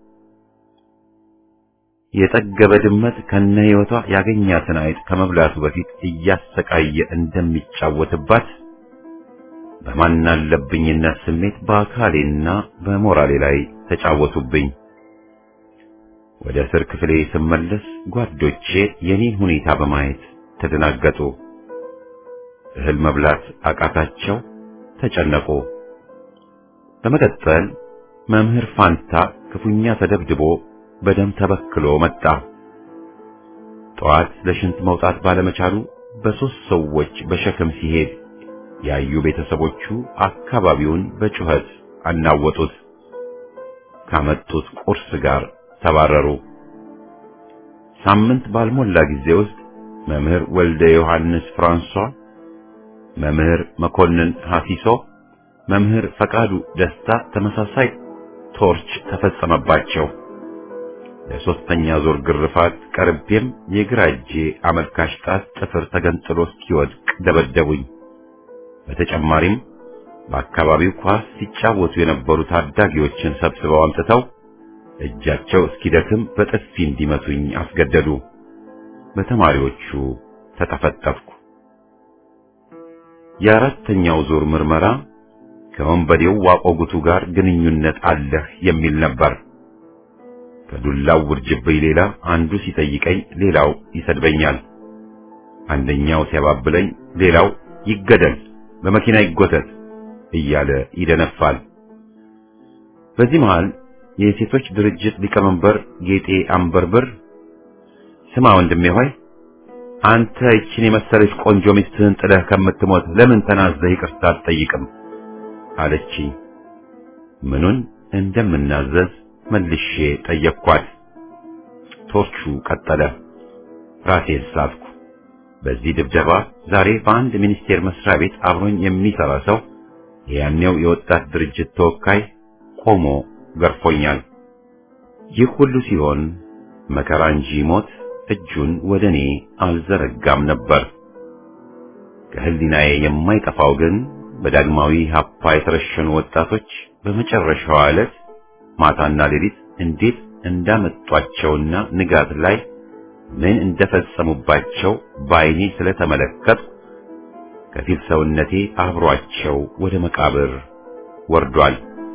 የጠገበ ድመት ከነ ሕይወቷ ያገኛትን አይጥ ከመብላቱ በፊት እያሰቃየ እንደሚጫወትባት በማናለብኝነት ስሜት በአካሌና በሞራሌ ላይ ተጫወቱብኝ። ወደ እስር ክፍሌ ስመለስ ጓዶቼ የኔን ሁኔታ በማየት ተደናገጡ። እህል መብላት አቃታቸው፣ ተጨነቁ። በመቀጠል መምህር ፋንታ ክፉኛ ተደብድቦ በደም ተበክሎ መጣ። ጠዋት ለሽንት መውጣት ባለመቻሉ በሦስት ሰዎች በሸክም ሲሄድ ያዩ ቤተሰቦቹ አካባቢውን በጩኸት አናወጡት። ካመጡት ቁርስ ጋር ተባረሩ። ሳምንት ባልሞላ ጊዜ ውስጥ መምህር ወልደ ዮሐንስ ፍራንሷ፣ መምህር መኮንን ሐፊሶ፣ መምህር ፈቃዱ ደስታ ተመሳሳይ ቶርች ተፈጸመባቸው። ለሶስተኛ ዙር ግርፋት ቀርቤም የግራ እጄ አመልካች ጣት ጥፍር ተገንጥሎ እስኪወድቅ ደበደቡኝ። በተጨማሪም በአካባቢው ኳስ ሲጫወቱ የነበሩ ታዳጊዎችን ሰብስበው አምጥተው እጃቸው እስኪደክም በጥፊ እንዲመቱኝ አስገደዱ። በተማሪዎቹ ተጠፈጠፍኩ። የአራተኛው ዙር ምርመራ ከወንበዴው ዋቆጉቱ ጋር ግንኙነት አለህ የሚል ነበር። ከዱላው ውርጅብኝ ሌላ አንዱ ሲጠይቀኝ ሌላው ይሰድበኛል። አንደኛው ሲያባብለኝ ሌላው ይገደል፣ በመኪና ይጎተት እያለ ይደነፋል። በዚህ መሃል የሴቶች ድርጅት ሊቀመንበር ጌጤ አንበርብር ስማ ወንድሜ ሆይ አንተ ይችን የመሰለች ቆንጆ ሚስትህን ጥለህ ከምትሞት ለምን ተናዘህ ይቅርታ አትጠይቅም? አለችኝ። ምኑን እንደምናዘዝ መልሼ ጠየቅኳት። ቶርቹ ቀጠለ። ራሴን ሳትኩ። በዚህ ድብደባ ዛሬ በአንድ ሚኒስቴር መስሪያ ቤት አብሮኝ የሚሰራ ሰው የያኔው የወጣት ድርጅት ተወካይ ቆሞ ገርፎኛል። ይህ ሁሉ ሲሆን መከራ እንጂ ሞት እጁን ወደ እኔ አልዘረጋም ነበር። ከህሊናዬ የማይጠፋው ግን በዳግማዊ ሀፓ የተረሸኑ ወጣቶች በመጨረሻዋ ዕለት ማታና ሌሊት እንዴት እንዳመጧቸውና ንጋት ላይ ምን እንደፈጸሙባቸው በዓይኔ ስለተመለከትኩ ከፊል ሰውነቴ አብሯቸው ወደ መቃብር ወርዷል።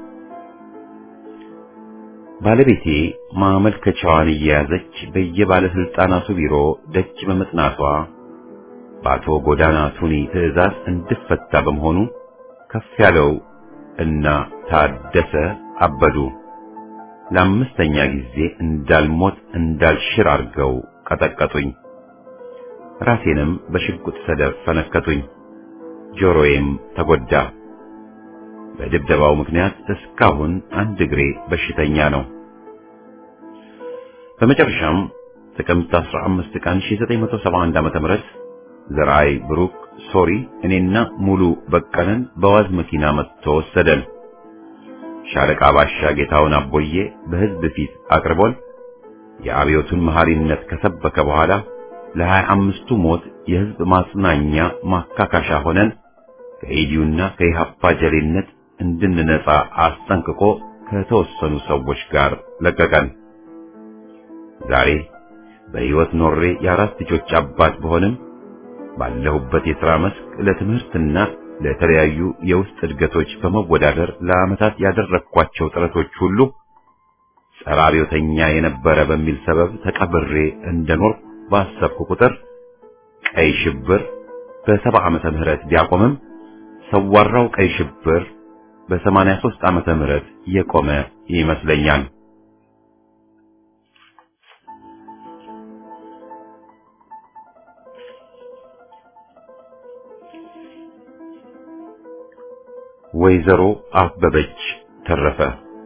ባለቤቴ ማመልከቻዋን እየያዘች በየባለስልጣናቱ ቢሮ ደጅ በመጥናቷ በአቶ ጎዳና ቱኒ ትዕዛዝ እንድፈታ በመሆኑ ከፍ ያለው እና ታደሰ አበዱ ለአምስተኛ ጊዜ እንዳልሞት እንዳልሽር አድርገው ቀጠቀጡኝ። ራሴንም በሽጉጥ ሰደፍ ፈነከቱኝ። ጆሮዬም ተጎዳ። በድብደባው ምክንያት እስካሁን አንድ እግሬ በሽተኛ ነው። በመጨረሻም ጥቅምት 15 ቀን 1971 ዓ.ም ዘርአይ ብሩክ ሶሪ እኔና ሙሉ በቀለን በዋዝ መኪና መጥቶ ወሰደን። ሻለቃ ባሻ ጌታውን አቦዬ በሕዝብ ፊት አቅርቦን የአብዮቱን መሐሪነት ከሰበከ በኋላ ለሀያ አምስቱ ሞት የሕዝብ ማጽናኛ ማካካሻ ሆነን ከኢዲዩና ከኢሃፓ ጀሌነት እንድንነጻ አስጠንቅቆ ከተወሰኑ ሰዎች ጋር ለቀቀን። ዛሬ በሕይወት ኖሬ የአራት ልጆች አባት በሆንም ባለሁበት የሥራ መስክ ለትምህርትና ለተለያዩ የውስጥ እድገቶች በመወዳደር ለዓመታት ያደረግኳቸው ጥረቶች ሁሉ ጸረ አብዮተኛ የነበረ በሚል ሰበብ ተቀብሬ እንደኖርኩ ባሰብኩ ቁጥር ቀይ ሽብር በሰባ ዓመተ ምህረት ቢያቆምም ሰዋራው ቀይ ሽብር በሰማንያ ሦስት ዓመተ ምህረት የቆመ ይመስለኛል። ወይዘሮ አበበች ተረፈ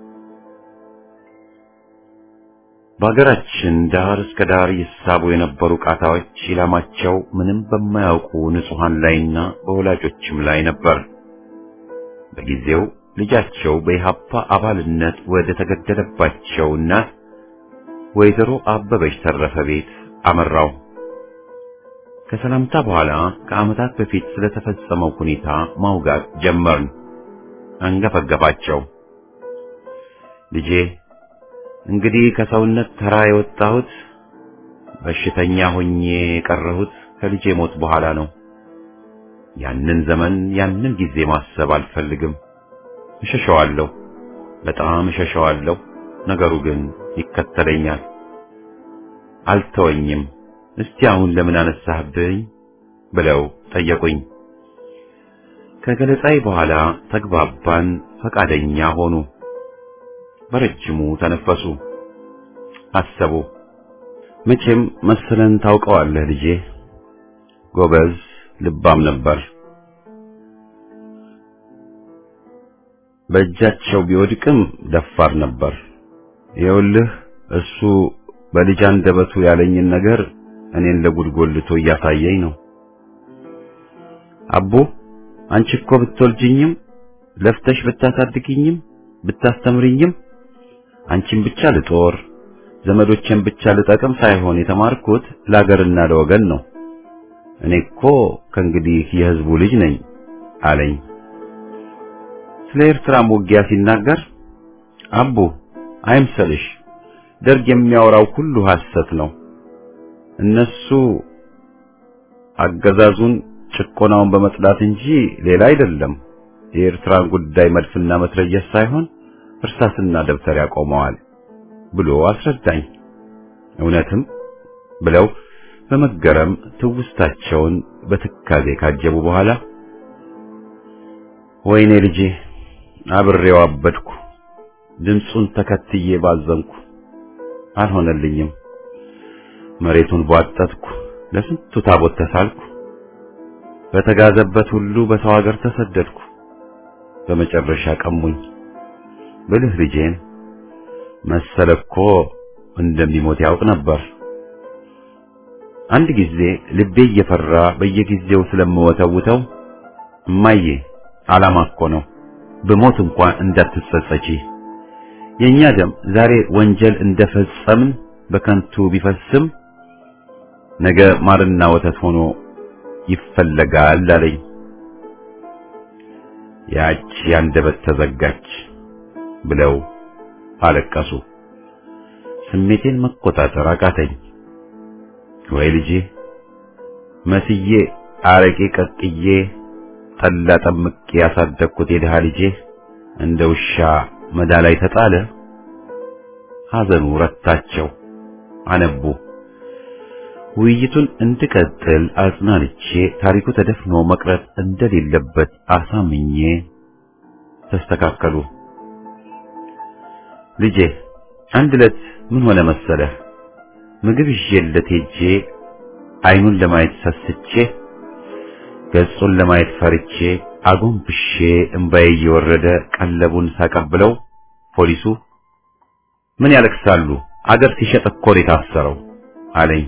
በሀገራችን ዳር እስከ ዳር ይሳቡ የነበሩ ቃታዎች ኢላማቸው ምንም በማያውቁ ንጹሐን ላይና በወላጆችም ላይ ነበር። በጊዜው ልጃቸው በኢሃፓ አባልነት ወደ ተገደለባቸው እናት ወይዘሮ አበበች ተረፈ ቤት አመራው። ከሰላምታ በኋላ ከዓመታት በፊት ስለተፈጸመው ሁኔታ ማውጋት ጀመርን። አንገፈገፋቸው። ልጄ እንግዲህ ከሰውነት ተራ የወጣሁት በሽተኛ ሆኜ የቀረሁት ከልጄ ሞት በኋላ ነው። ያንን ዘመን ያንን ጊዜ ማሰብ አልፈልግም። እሸሸዋለሁ፣ በጣም እሸሸዋለሁ። ነገሩ ግን ይከተለኛል፣ አልተወኝም። እስቲ አሁን ለምን አነሳህብኝ ብለው ጠየቁኝ። ከገለጻይ በኋላ ተግባባን፣ ፈቃደኛ ሆኑ። በረጅሙ ተነፈሱ፣ አሰቡ። መቼም መሰለን ታውቀዋለህ ልጄ፣ ጎበዝ ልባም ነበር። በእጃቸው ቢወድቅም ደፋር ነበር። ይኸውልህ እሱ በልጅ አንደበቱ ያለኝን ነገር እኔን ለጉድጎልቶ እያሳየኝ ነው። አቦ አንቺ እኮ ብትወልጅኝም ለፍተሽ ብታሳድግኝም ብታስተምርኝም አንቺን ብቻ ልጦር ዘመዶቼን ብቻ ልጠቅም ሳይሆን የተማርኩት ለአገርና ለወገን ነው። እኔ እኮ ከእንግዲህ የሕዝቡ ልጅ ነኝ አለኝ። ስለ ኤርትራም ውጊያ ሲናገር አቡ አይምሰልሽ፣ ደርግ የሚያወራው ሁሉ ሐሰት ነው። እነሱ አገዛዙን ጭቆናውን በመጥላት እንጂ ሌላ አይደለም። የኤርትራን ጉዳይ መድፍና መትረየስ ሳይሆን እርሳስና ደብተር ያቆመዋል ብሎ አስረዳኝ። እውነትም ብለው በመገረም ትውስታቸውን በትካዜ ካጀቡ በኋላ ወይኔ ልጄ አብሬው አበድኩ፣ ድምፁን ተከትዬ ባዘንኩ፣ አልሆነልኝም። መሬቱን ቧጠጥኩ፣ ለስንቱ ታቦት ተሳልኩ፣ በተጋዘበት ሁሉ በሰው ሀገር ተሰደድኩ። በመጨረሻ ቀሙኝ። ብልህ ልጄን መሰለ እኮ እንደሚሞት ያውቅ ነበር። አንድ ጊዜ ልቤ እየፈራ በየጊዜው ስለምወተውተው እማዬ ዓላማ እኮ ነው፣ ብሞት እንኳን እንዳትጸጸቺ። የኛ ደም ዛሬ ወንጀል እንደፈጸምን በከንቱ ቢፈስም ነገ ማርና ወተት ሆኖ ይፈለጋል አለኝ። ያች ያንደበት ተዘጋች ብለው አለቀሱ። ስሜቴን መቆጣጠር አቃተኝ። ወይ ልጄ መስዬ አረቄ ቀቅዬ ጠላ ጠምቄ ያሳደግኩት የድሃ ልጄ እንደ ውሻ መዳ ላይ ተጣለ። ሐዘኑ ረታቸው፣ አነቡ። ውይይቱን እንድቀጥል አጽናንቼ ታሪኩ ተደፍኖ መቅረት እንደሌለበት አሳምኜ ተስተካከሉ። ልጄ አንድ ዕለት ምን ሆነ መሰለህ? ምግብ ይዤለት ሄጄ አይኑን ለማየት ሰስቼ ገጹን ለማየት ፈርቼ አጎንብሼ እምባዬ እየወረደ ቀለቡን ሳቀብለው ፖሊሱ ምን ያለቅሳሉ? አገር ሲሸጥ እኮ ነው የታሰረው አለኝ።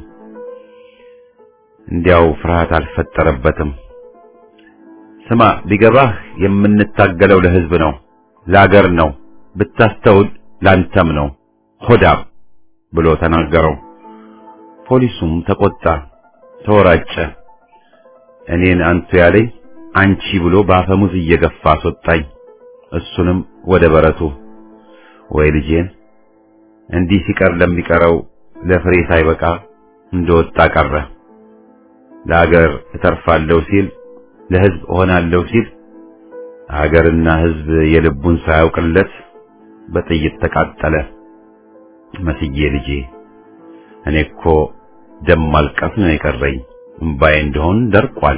እንዲያው ፍርሃት አልፈጠረበትም። ስማ ቢገባህ የምንታገለው ለሕዝብ ነው፣ ለአገር ነው፣ ብታስተውል ላንተም ነው ሆዳም ብሎ ተናገረው። ፖሊሱም ተቆጣ፣ ተወራጨ። እኔን አንቱ ያለኝ አንቺ ብሎ በአፈሙዝ እየገፋ አስወጣኝ። እሱንም ወደ በረቱ። ወይ ልጄን እንዲህ ሲቀር ለሚቀረው ለፍሬ ሳይበቃ እንደወጣ ቀረ። ለአገር እተርፋለሁ ሲል ለሕዝብ እሆናለሁ ሲል አገርና ሕዝብ የልቡን ሳያውቅለት በጥይት ተቃጠለ። መስዬ ልጄ እኔ እኮ ደም ማልቀስ ነው የቀረኝ፣ እምባዬ እንደሆን ደርቋል።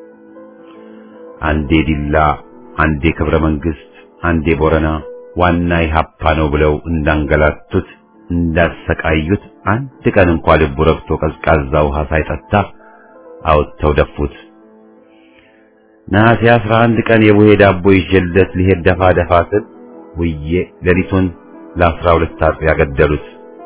አንዴ ዲላ፣ አንዴ ክብረ መንግስት፣ አንዴ ቦረና ዋና ኢህአፓ ነው ብለው እንዳንገላቱት እንዳሰቃዩት አንድ ቀን እንኳ ልቡ ረግቶ ቀዝቃዛ ውሃ ሳይጠጣ አውጥተው ደፉት። ነሐሴ አስራ አንድ ቀን የቡሄ ዳቦ ይዤለት ሊሄድ ደፋ ደፋ ስል ውዬ ሌሊቱን ለአስራ ሁለት አጥቢያ ገደሉት።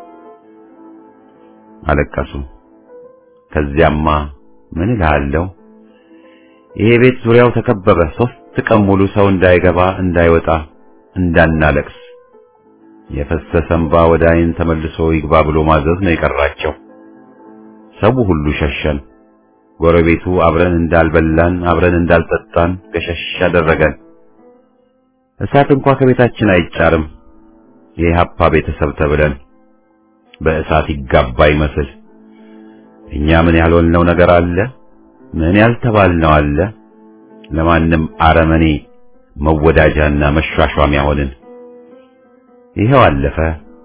አለቀሱ። ከዚያማ ምን እልሃለሁ፣ ይሄ ቤት ዙሪያው ተከበበ። ሶስት ቀን ሙሉ ሰው እንዳይገባ እንዳይወጣ እንዳናለቅስ የፈሰሰ እንባ ወደ ዓይን ተመልሶ ይግባ ብሎ ማዘዝ ነው የቀራቸው። ሰው ሁሉ ሸሸን። ጎረቤቱ አብረን እንዳልበላን አብረን እንዳልጠጣን ገሸሽ አደረገን። እሳት እንኳ ከቤታችን አይጫርም። የኢህአፓ ቤተሰብ ተብለን በእሳት ይጋባ ይመስል እኛ ምን ያልሆንነው ነገር አለ? ምን ያልተባልነው አለ? ለማንም አረመኔ መወዳጃና መሿሿሚያ ሆንን። ይሄው አለፈ።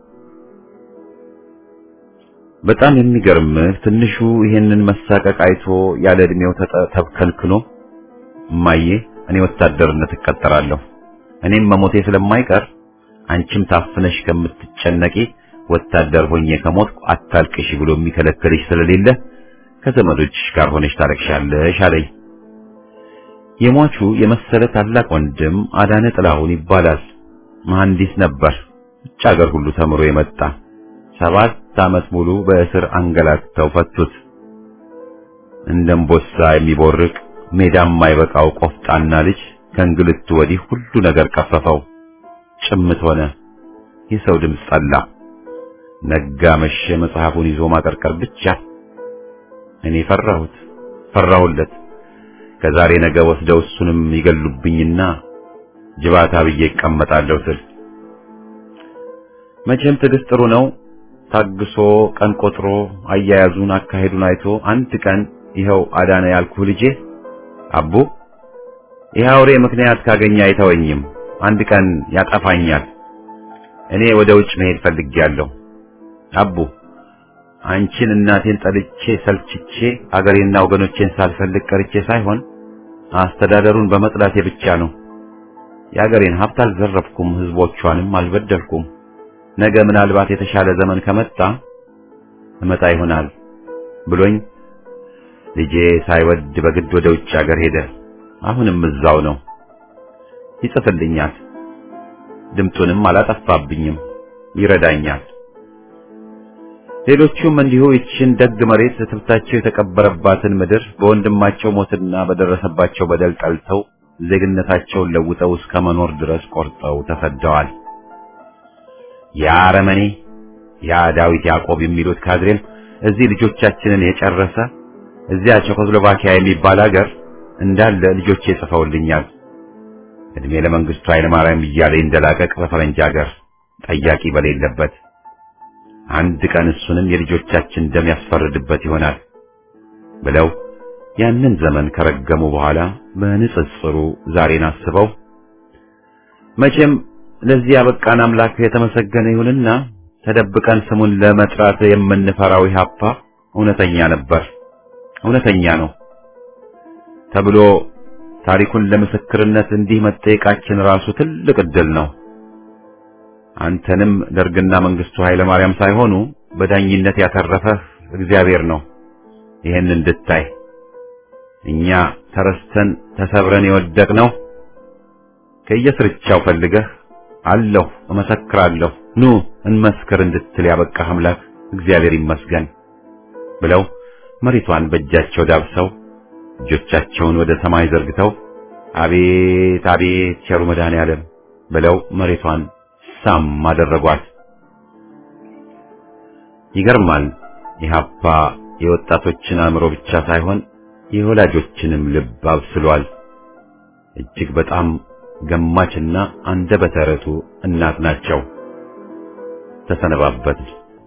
በጣም የሚገርምህ ትንሹ ይሄንን መሳቀቅ አይቶ ያለ ዕድሜው ተብከልክሎ እማዬ እኔ ወታደርነት እቀጠራለሁ እኔም መሞቴ ስለማይቀር አንቺም ታፍነሽ ከምትጨነቂ ወታደር ሆኜ ከሞትኩ አታልቅሽ ብሎ የሚከለክልሽ ስለሌለ ከዘመዶችሽ ጋር ሆነሽ ታለቅሻለሽ አለኝ። የሟቹ የመሰለ ታላቅ ወንድም አዳነ ጥላሁን ይባላል። መሐንዲስ ነበር። ውጭ ሀገር ሁሉ ተምሮ የመጣ ሰባት ዓመት ሙሉ በእስር አንገላተው ፈቱት። እንደ እምቦሳ የሚቦርቅ ሜዳም የማይበቃው ቆፍጣና ልጅ ከእንግልቱ ወዲህ ሁሉ ነገር ቀፈፈው። ጭምት ሆነ። የሰው ድምፅ ጠላ። ነጋ መሸ መጽሐፉን ይዞ ማቀርቀር ብቻ። እኔ ፈራሁት፣ ፈራሁለት። ከዛሬ ነገ ወስደው እሱንም ይገሉብኝና ጅባታ ብዬ እቀመጣለሁ ስል መቼም ትዕግስት ጥሩ ነው። ታግሶ ቀን ቆጥሮ አያያዙን አካሄዱን አይቶ አንድ ቀን ይኸው አዳነ ያልኩህ ልጄ አቡ ይህ አውሬ ምክንያት ካገኘ አይተወኝም፣ አንድ ቀን ያጠፋኛል። እኔ ወደ ውጭ መሄድ ፈልጌያለሁ። አቡ አንቺን እናቴን ጠልቼ ሰልችቼ አገሬና ወገኖቼን ሳልፈልግ ቀርቼ ሳይሆን አስተዳደሩን በመጥላቴ ብቻ ነው። የአገሬን ሀብት አልዘረፍኩም፣ ህዝቦቿንም አልበደልኩም። ነገ ምናልባት የተሻለ ዘመን ከመጣ እመጣ ይሆናል ብሎኝ ልጄ ሳይወድ በግድ ወደ ውጭ ሀገር ሄደ። አሁንም እዛው ነው። ይጽፍልኛል፣ ድምጡንም አላጠፋብኝም፣ ይረዳኛል። ሌሎቹም እንዲሁ ይችን ደግ መሬት ትብታቸው የተቀበረባትን ምድር በወንድማቸው ሞትና በደረሰባቸው በደል ጠልተው ዜግነታቸውን ለውጠው እስከ መኖር ድረስ ቆርጠው ተሰደዋል። ያ አረመኔ ያ ዳዊት ያዕቆብ የሚሉት ካድሬም እዚህ ልጆቻችንን የጨረሰ እዚያ ቼኮስሎቫኪያ የሚባል ሀገር እንዳለ ልጆቼ ጽፈውልኛል። እድሜ ለመንግስቱ ኃይለማርያም እያለ እንደላቀቅ በፈረንጅ ሀገር ጠያቂ በሌለበት አንድ ቀን እሱንም የልጆቻችን ደም ያስፈርድበት ይሆናል ብለው ያንን ዘመን ከረገሙ በኋላ በንጽጽሩ ዛሬን አስበው መቼም ለዚህ ያበቃን አምላክ የተመሰገነ ይሁንና ተደብቀን ስሙን ለመጥራት የምንፈራው ኢህአፓ እውነተኛ ነበር፣ እውነተኛ ነው ተብሎ ታሪኩን ለምስክርነት እንዲህ መጠየቃችን ራሱ ትልቅ ዕድል ነው። አንተንም ደርግና መንግስቱ ኃይለ ማርያም ሳይሆኑ በዳኝነት ያተረፈህ እግዚአብሔር ነው። ይህን እንድታይ እኛ ተረስተን ተሰብረን የወደቅነው ከየስርቻው ፈልገህ አለሁ እመሰክራለሁ ኑ እንመስክር እንድትል ያበቃህ አምላክ እግዚአብሔር ይመስገን ብለው መሬቷን በእጃቸው ዳብሰው እጆቻቸውን ወደ ሰማይ ዘርግተው አቤት አቤት ቸሩ መድኃኔዓለም ብለው መሬቷን ሳም አደረጓት። ይገርማል። ኢህአፓ የወጣቶችን አእምሮ ብቻ ሳይሆን የወላጆችንም ልብ አብስሏል። እጅግ በጣም ገማችና አንደበተ ርቱዕ እናት ናቸው። ተሰነባበት።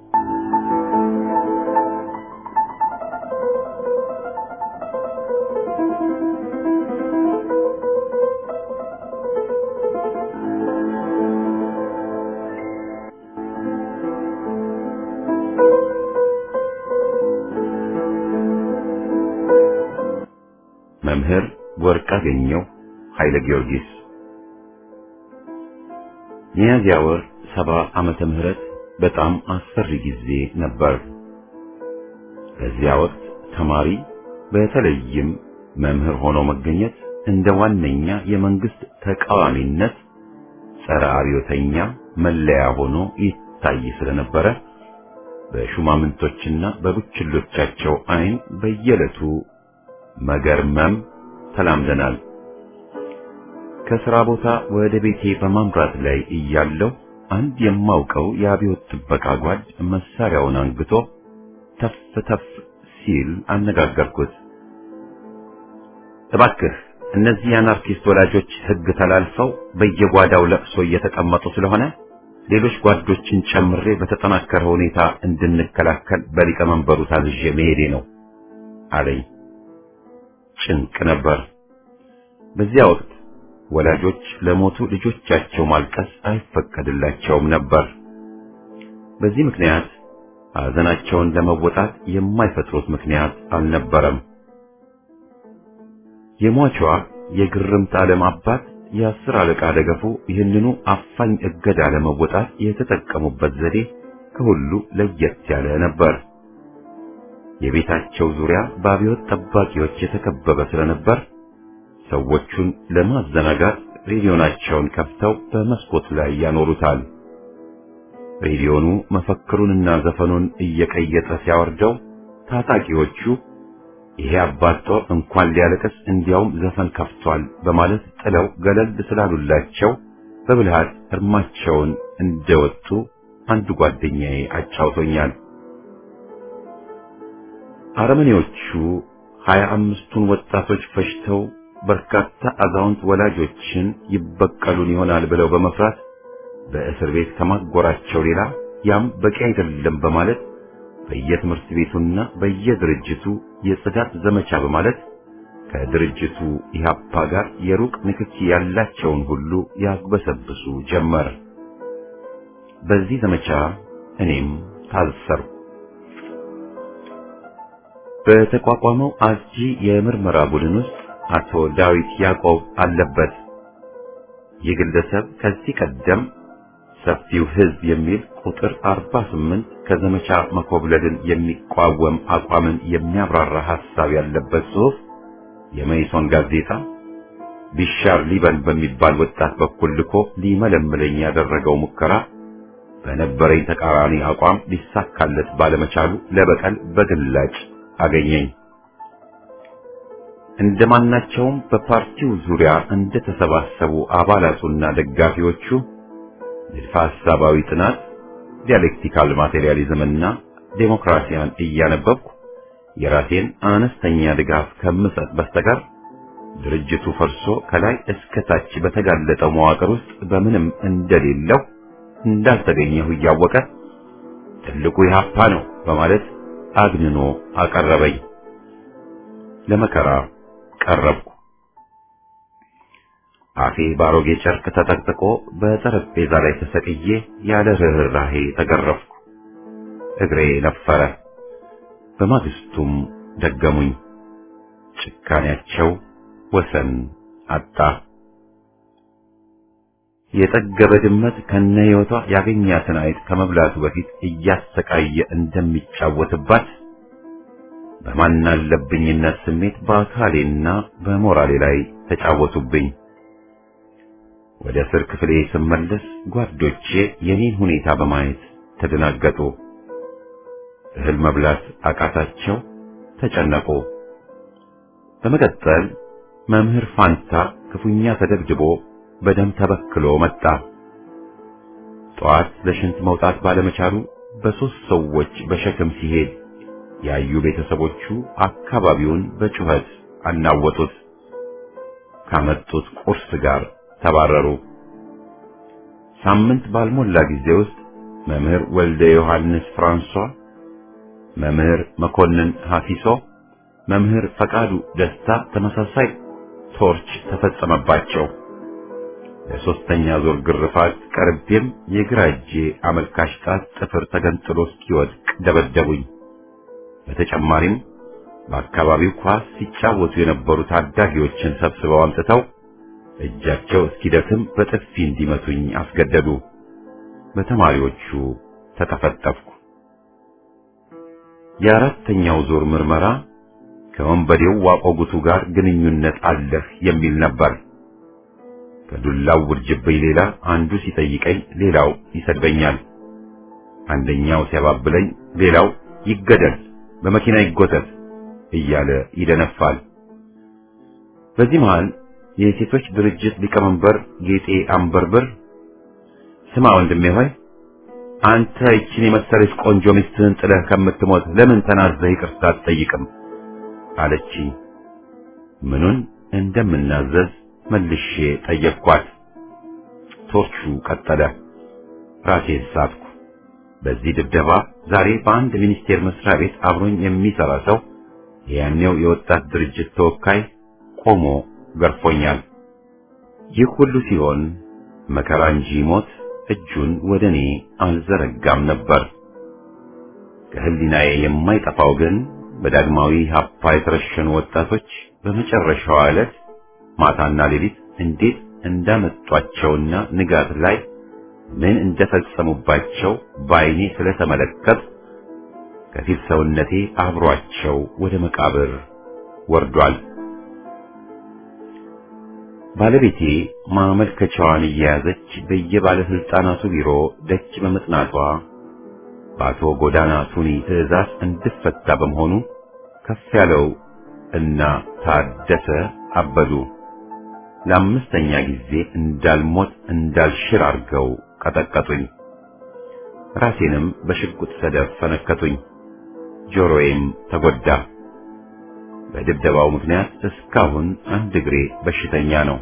መምህር ወርቅአገኘሁ ኃይለ ጊዮርጊስ ሚያዝያ ወር ሰባ ዓመተ ምህረት በጣም አስፈሪ ጊዜ ነበር። በዚያ ወቅት ተማሪ በተለይም መምህር ሆኖ መገኘት እንደ ዋነኛ የመንግስት ተቃዋሚነት ጸረ አብዮተኛ መለያ ሆኖ ይታይ ስለነበረ በሹማምንቶችና በቡችሎቻቸው ዓይን በየዕለቱ መገርመም ተላምደናል። ከሥራ ቦታ ወደ ቤቴ በማምራት ላይ እያለሁ አንድ የማውቀው የአብዮት ጥበቃ ጓድ መሳሪያውን አንግቶ ተፍ ተፍ ሲል አነጋገርኩት። እባክህ እነዚህ የአናርኪስት ወላጆች ሕግ ተላልፈው በየጓዳው ለቅሶ እየተቀመጡ ስለሆነ ሌሎች ጓዶችን ጨምሬ በተጠናከረ ሁኔታ እንድንከላከል በሊቀመንበሩ ታዝዤ መሄዴ ነው አለኝ። ጭንቅ ነበር። በዚያ ወቅት ወላጆች ለሞቱ ልጆቻቸው ማልቀስ አይፈቀድላቸውም ነበር። በዚህ ምክንያት ሐዘናቸውን ለመወጣት የማይፈጥሩት ምክንያት አልነበረም። የሟቿ የግርምት ዓለም አባት የአስር አለቃ ደገፉ ይህንኑ አፋኝ እገዳ ለመወጣት የተጠቀሙበት ዘዴ ከሁሉ ለየት ያለ ነበር። የቤታቸው ዙሪያ በአብዮት ጠባቂዎች የተከበበ ስለነበር ሰዎቹን ለማዘናጋት ሬዲዮናቸውን ከፍተው በመስኮት ላይ ያኖሩታል። ሬዲዮኑ መፈክሩንና ዘፈኑን እየቀየጠ ሲያወርደው ታጣቂዎቹ ይሄ አባት ጦር እንኳን ሊያለቅስ እንዲያውም ዘፈን ከፍቷል በማለት ጥለው ገለል ስላሉላቸው በብልሃት እርማቸውን እንደወጡ አንድ ጓደኛዬ አጫውቶኛል። አረመኔዎቹ ሀያ አምስቱን ወጣቶች ፈጅተው በርካታ አዛውንት ወላጆችን ይበቀሉን ይሆናል ብለው በመፍራት በእስር ቤት ከማጎራቸው ሌላ ያም በቂ አይደለም በማለት በየትምህርት ቤቱና በየድርጅቱ የጽዳት ዘመቻ በማለት ከድርጅቱ ኢህአፓ ጋር የሩቅ ንክኪ ያላቸውን ሁሉ ያግበሰብሱ ጀመር። በዚህ ዘመቻ እኔም ታሰርኩ። በተቋቋመው አስጂ የምርመራ ቡድን ውስጥ አቶ ዳዊት ያዕቆብ አለበት። ይህ ግለሰብ ከዚህ ቀደም ሰፊው ሕዝብ የሚል ቁጥር 48 ከዘመቻ መኮብለልን የሚቋወም አቋምን የሚያብራራ ሐሳብ ያለበት ጽሑፍ የመይሶን ጋዜጣ ቢሻር ሊበን በሚባል ወጣት በኩል ልኮ ሊመለምለኝ ያደረገው ሙከራ በነበረኝ ተቃራኒ አቋም ሊሳካለት ባለመቻሉ ለበቀል በግላጭ አገኘኝ። እንደማናቸውም በፓርቲው ዙሪያ እንደተሰባሰቡ አባላቱና ደጋፊዎቹ ንድፈ ሐሳባዊ ጥናት፣ ዲያሌክቲካል ማቴሪያሊዝምና ዴሞክራሲያን እያነበብኩ የራሴን አነስተኛ ድጋፍ ከምሰጥ በስተቀር ድርጅቱ ፈርሶ ከላይ እስከ ታች በተጋለጠው መዋቅር ውስጥ በምንም እንደሌለው እንዳልተገኘሁ እያወቀ ትልቁ ኢህአፓ ነው በማለት አግንኖ አቀረበኝ። ለመከራ ቀረብኩ። አፌ ባሮጌ ጨርቅ ተጠቅጥቆ በጠረጴዛ ላይ ተሰቅዬ ያለ ርኅራኄ ተገረፍኩ። እግሬ ነፈረ። በማግስቱም ደገሙኝ። ጭካኔያቸው ወሰን አጣ። የጠገበ ድመት ከነ ሕይወቷ ያገኛትን አይጥ ከመብላቱ በፊት እያሰቃየ እንደሚጫወትባት በማናለብኝነት ስሜት በአካሌና በሞራሌ ላይ ተጫወቱብኝ። ወደ እስር ክፍሌ ስመለስ ጓዶቼ የኔን ሁኔታ በማየት ተደናገጡ። እህል መብላት አቃታቸው፣ ተጨነቁ። በመቀጠል መምህር ፋንታ ክፉኛ ተደብድቦ በደም ተበክሎ መጣ። ጠዋት ለሽንት መውጣት ባለመቻሉ በሦስት ሰዎች በሸክም ሲሄድ ያዩ ቤተሰቦቹ አካባቢውን በጩኸት አናወጡት። ካመጡት ቁርስ ጋር ተባረሩ። ሳምንት ባልሞላ ጊዜ ውስጥ መምህር ወልደ ዮሐንስ ፍራንሷ፣ መምህር መኮንን ሐፊሶ፣ መምህር ፈቃዱ ደስታ ተመሳሳይ ቶርች ተፈጸመባቸው። ለሶስተኛ ዙር ግርፋት ቀርቤም የግራ እጄ አመልካች ጣት ጥፍር ተገንጥሎ እስኪወድቅ ደበደቡኝ። በተጨማሪም በአካባቢው ኳስ ሲጫወቱ የነበሩ ታዳጊዎችን ሰብስበው አምጥተው እጃቸው እስኪደክም በጥፊ እንዲመቱኝ አስገደዱ። በተማሪዎቹ ተጠፈጠፍኩ። የአራተኛው ዙር ምርመራ ከወንበዴው ዋቆጉቱ ጋር ግንኙነት አለህ የሚል ነበር። ከዱላው ውርጅብኝ ሌላ አንዱ ሲጠይቀኝ ሌላው ይሰድበኛል። አንደኛው ሲያባብለኝ ሌላው ይገደል፣ በመኪና ይጎተት እያለ ይደነፋል። በዚህ መሃል የሴቶች ድርጅት ሊቀመንበር ጌጤ አንበርብር ስማ ወንድሜ ሆይ አንተ ይችን የመሰለች ቆንጆ ሚስትህን ጥለህ ከምትሞት ለምን ተናዘህ ይቅርታ አትጠይቅም? አለችኝ። ምኑን እንደምናዘዝ መልሼ ጠየቅኳት። ቶርቹ ቀጠለ። ራሴን ሳትኩ። በዚህ ድብደባ ዛሬ በአንድ ሚኒስቴር መስሪያ ቤት አብሮኝ የሚሰራ ሰው የያኔው የወጣት ድርጅት ተወካይ ቆሞ ገርፎኛል። ይህ ሁሉ ሲሆን መከራ እንጂ ሞት እጁን ወደ እኔ አልዘረጋም ነበር። ከህሊናዬ የማይጠፋው ግን በዳግማዊ ሀፓ የተረሸኑ ወጣቶች በመጨረሻዋ ዕለት ማታና ሌሊት እንዴት እንዳመጧቸውና ንጋት ላይ ምን እንደፈጸሙባቸው በዓይኔ ስለተመለከት ከፊል ሰውነቴ አብሯቸው ወደ መቃብር ወርዷል። ባለቤቴ ማመልከቻዋን እየያዘች በየባለስልጣናቱ ቢሮ ደጅ በመጥናቷ በአቶ ጎዳና ቱኒ ትዕዛዝ እንድፈታ በመሆኑ ከፍ ያለው እና ታደሰ አበዱ ለአምስተኛ ጊዜ እንዳልሞት እንዳልሽር አድርገው ቀጠቀጡኝ። ራሴንም በሽጉጥ ሰደፍ ፈነከቱኝ። ጆሮዬም ተጎዳ። በድብደባው ምክንያት እስካሁን አንድ እግሬ በሽተኛ ነው።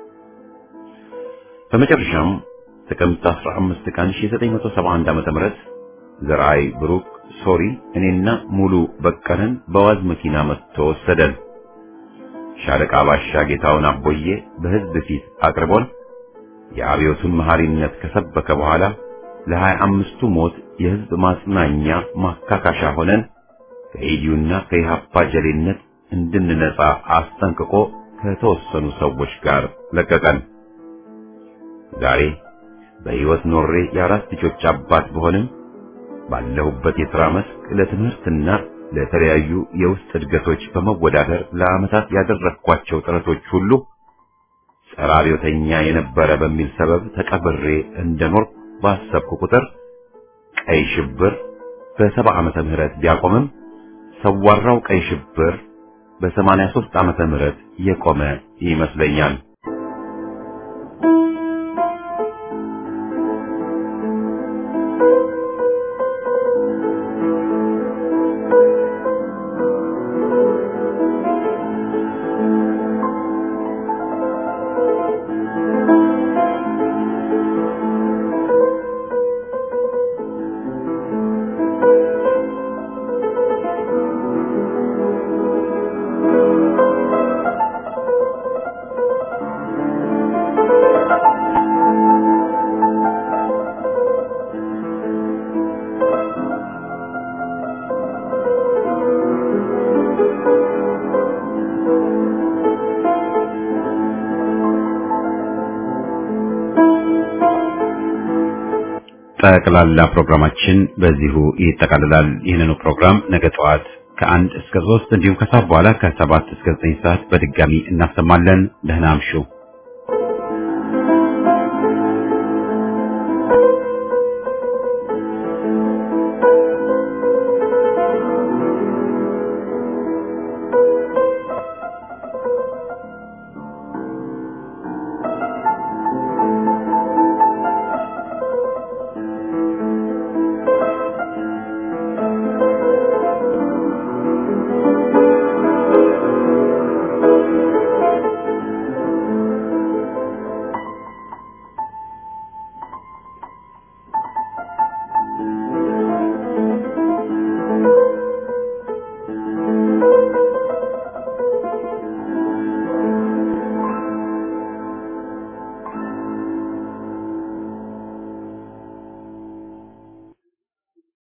በመጨረሻም ጥቅምት 15 ቀን 1971 ዓ.ም ዘርአይ ብሩክ ሶሪ እኔና ሙሉ በቀለን በዋዝ መኪና መጥቶ ወሰደን። ሻለቃ ባሻ ጌታውን አቦዬ በሕዝብ ፊት አቅርቦን የአብዮቱን መሐሪነት ከሰበከ በኋላ ለሀያ አምስቱ ሞት የሕዝብ ማጽናኛ ማካካሻ ሆነን ከኢዲዩና ከኢሃፓ ጀሌነት እንድንነጻ አስጠንቅቆ ከተወሰኑ ሰዎች ጋር ለቀቀን። ዛሬ በሕይወት ኖሬ የአራት ልጆች አባት በሆንም ባለሁበት የሥራ መስክ ለትምህርትና ለተለያዩ የውስጥ እድገቶች በመወዳደር ለዓመታት ያደረግኳቸው ጥረቶች ሁሉ ጸረ አብዮተኛ የነበረ በሚል ሰበብ ተቀብሬ እንደኖር ባሰብኩ ቁጥር ቀይ ሽብር በሰባ ዓመተ ምህረት ቢያቆምም ሰዋራው ቀይ ሽብር በሰማንያ ሦስት ዓመተ ምህረት የቆመ ይመስለኛል። ጠቅላላ ፕሮግራማችን በዚሁ ይጠቃልላል። ይህንኑ ፕሮግራም ነገ ጠዋት ከአንድ እስከ ሶስት እንዲሁም ከሰዓት በኋላ ከሰባት እስከ ዘጠኝ ሰዓት በድጋሚ እናሰማለን። ደህና አምሹ።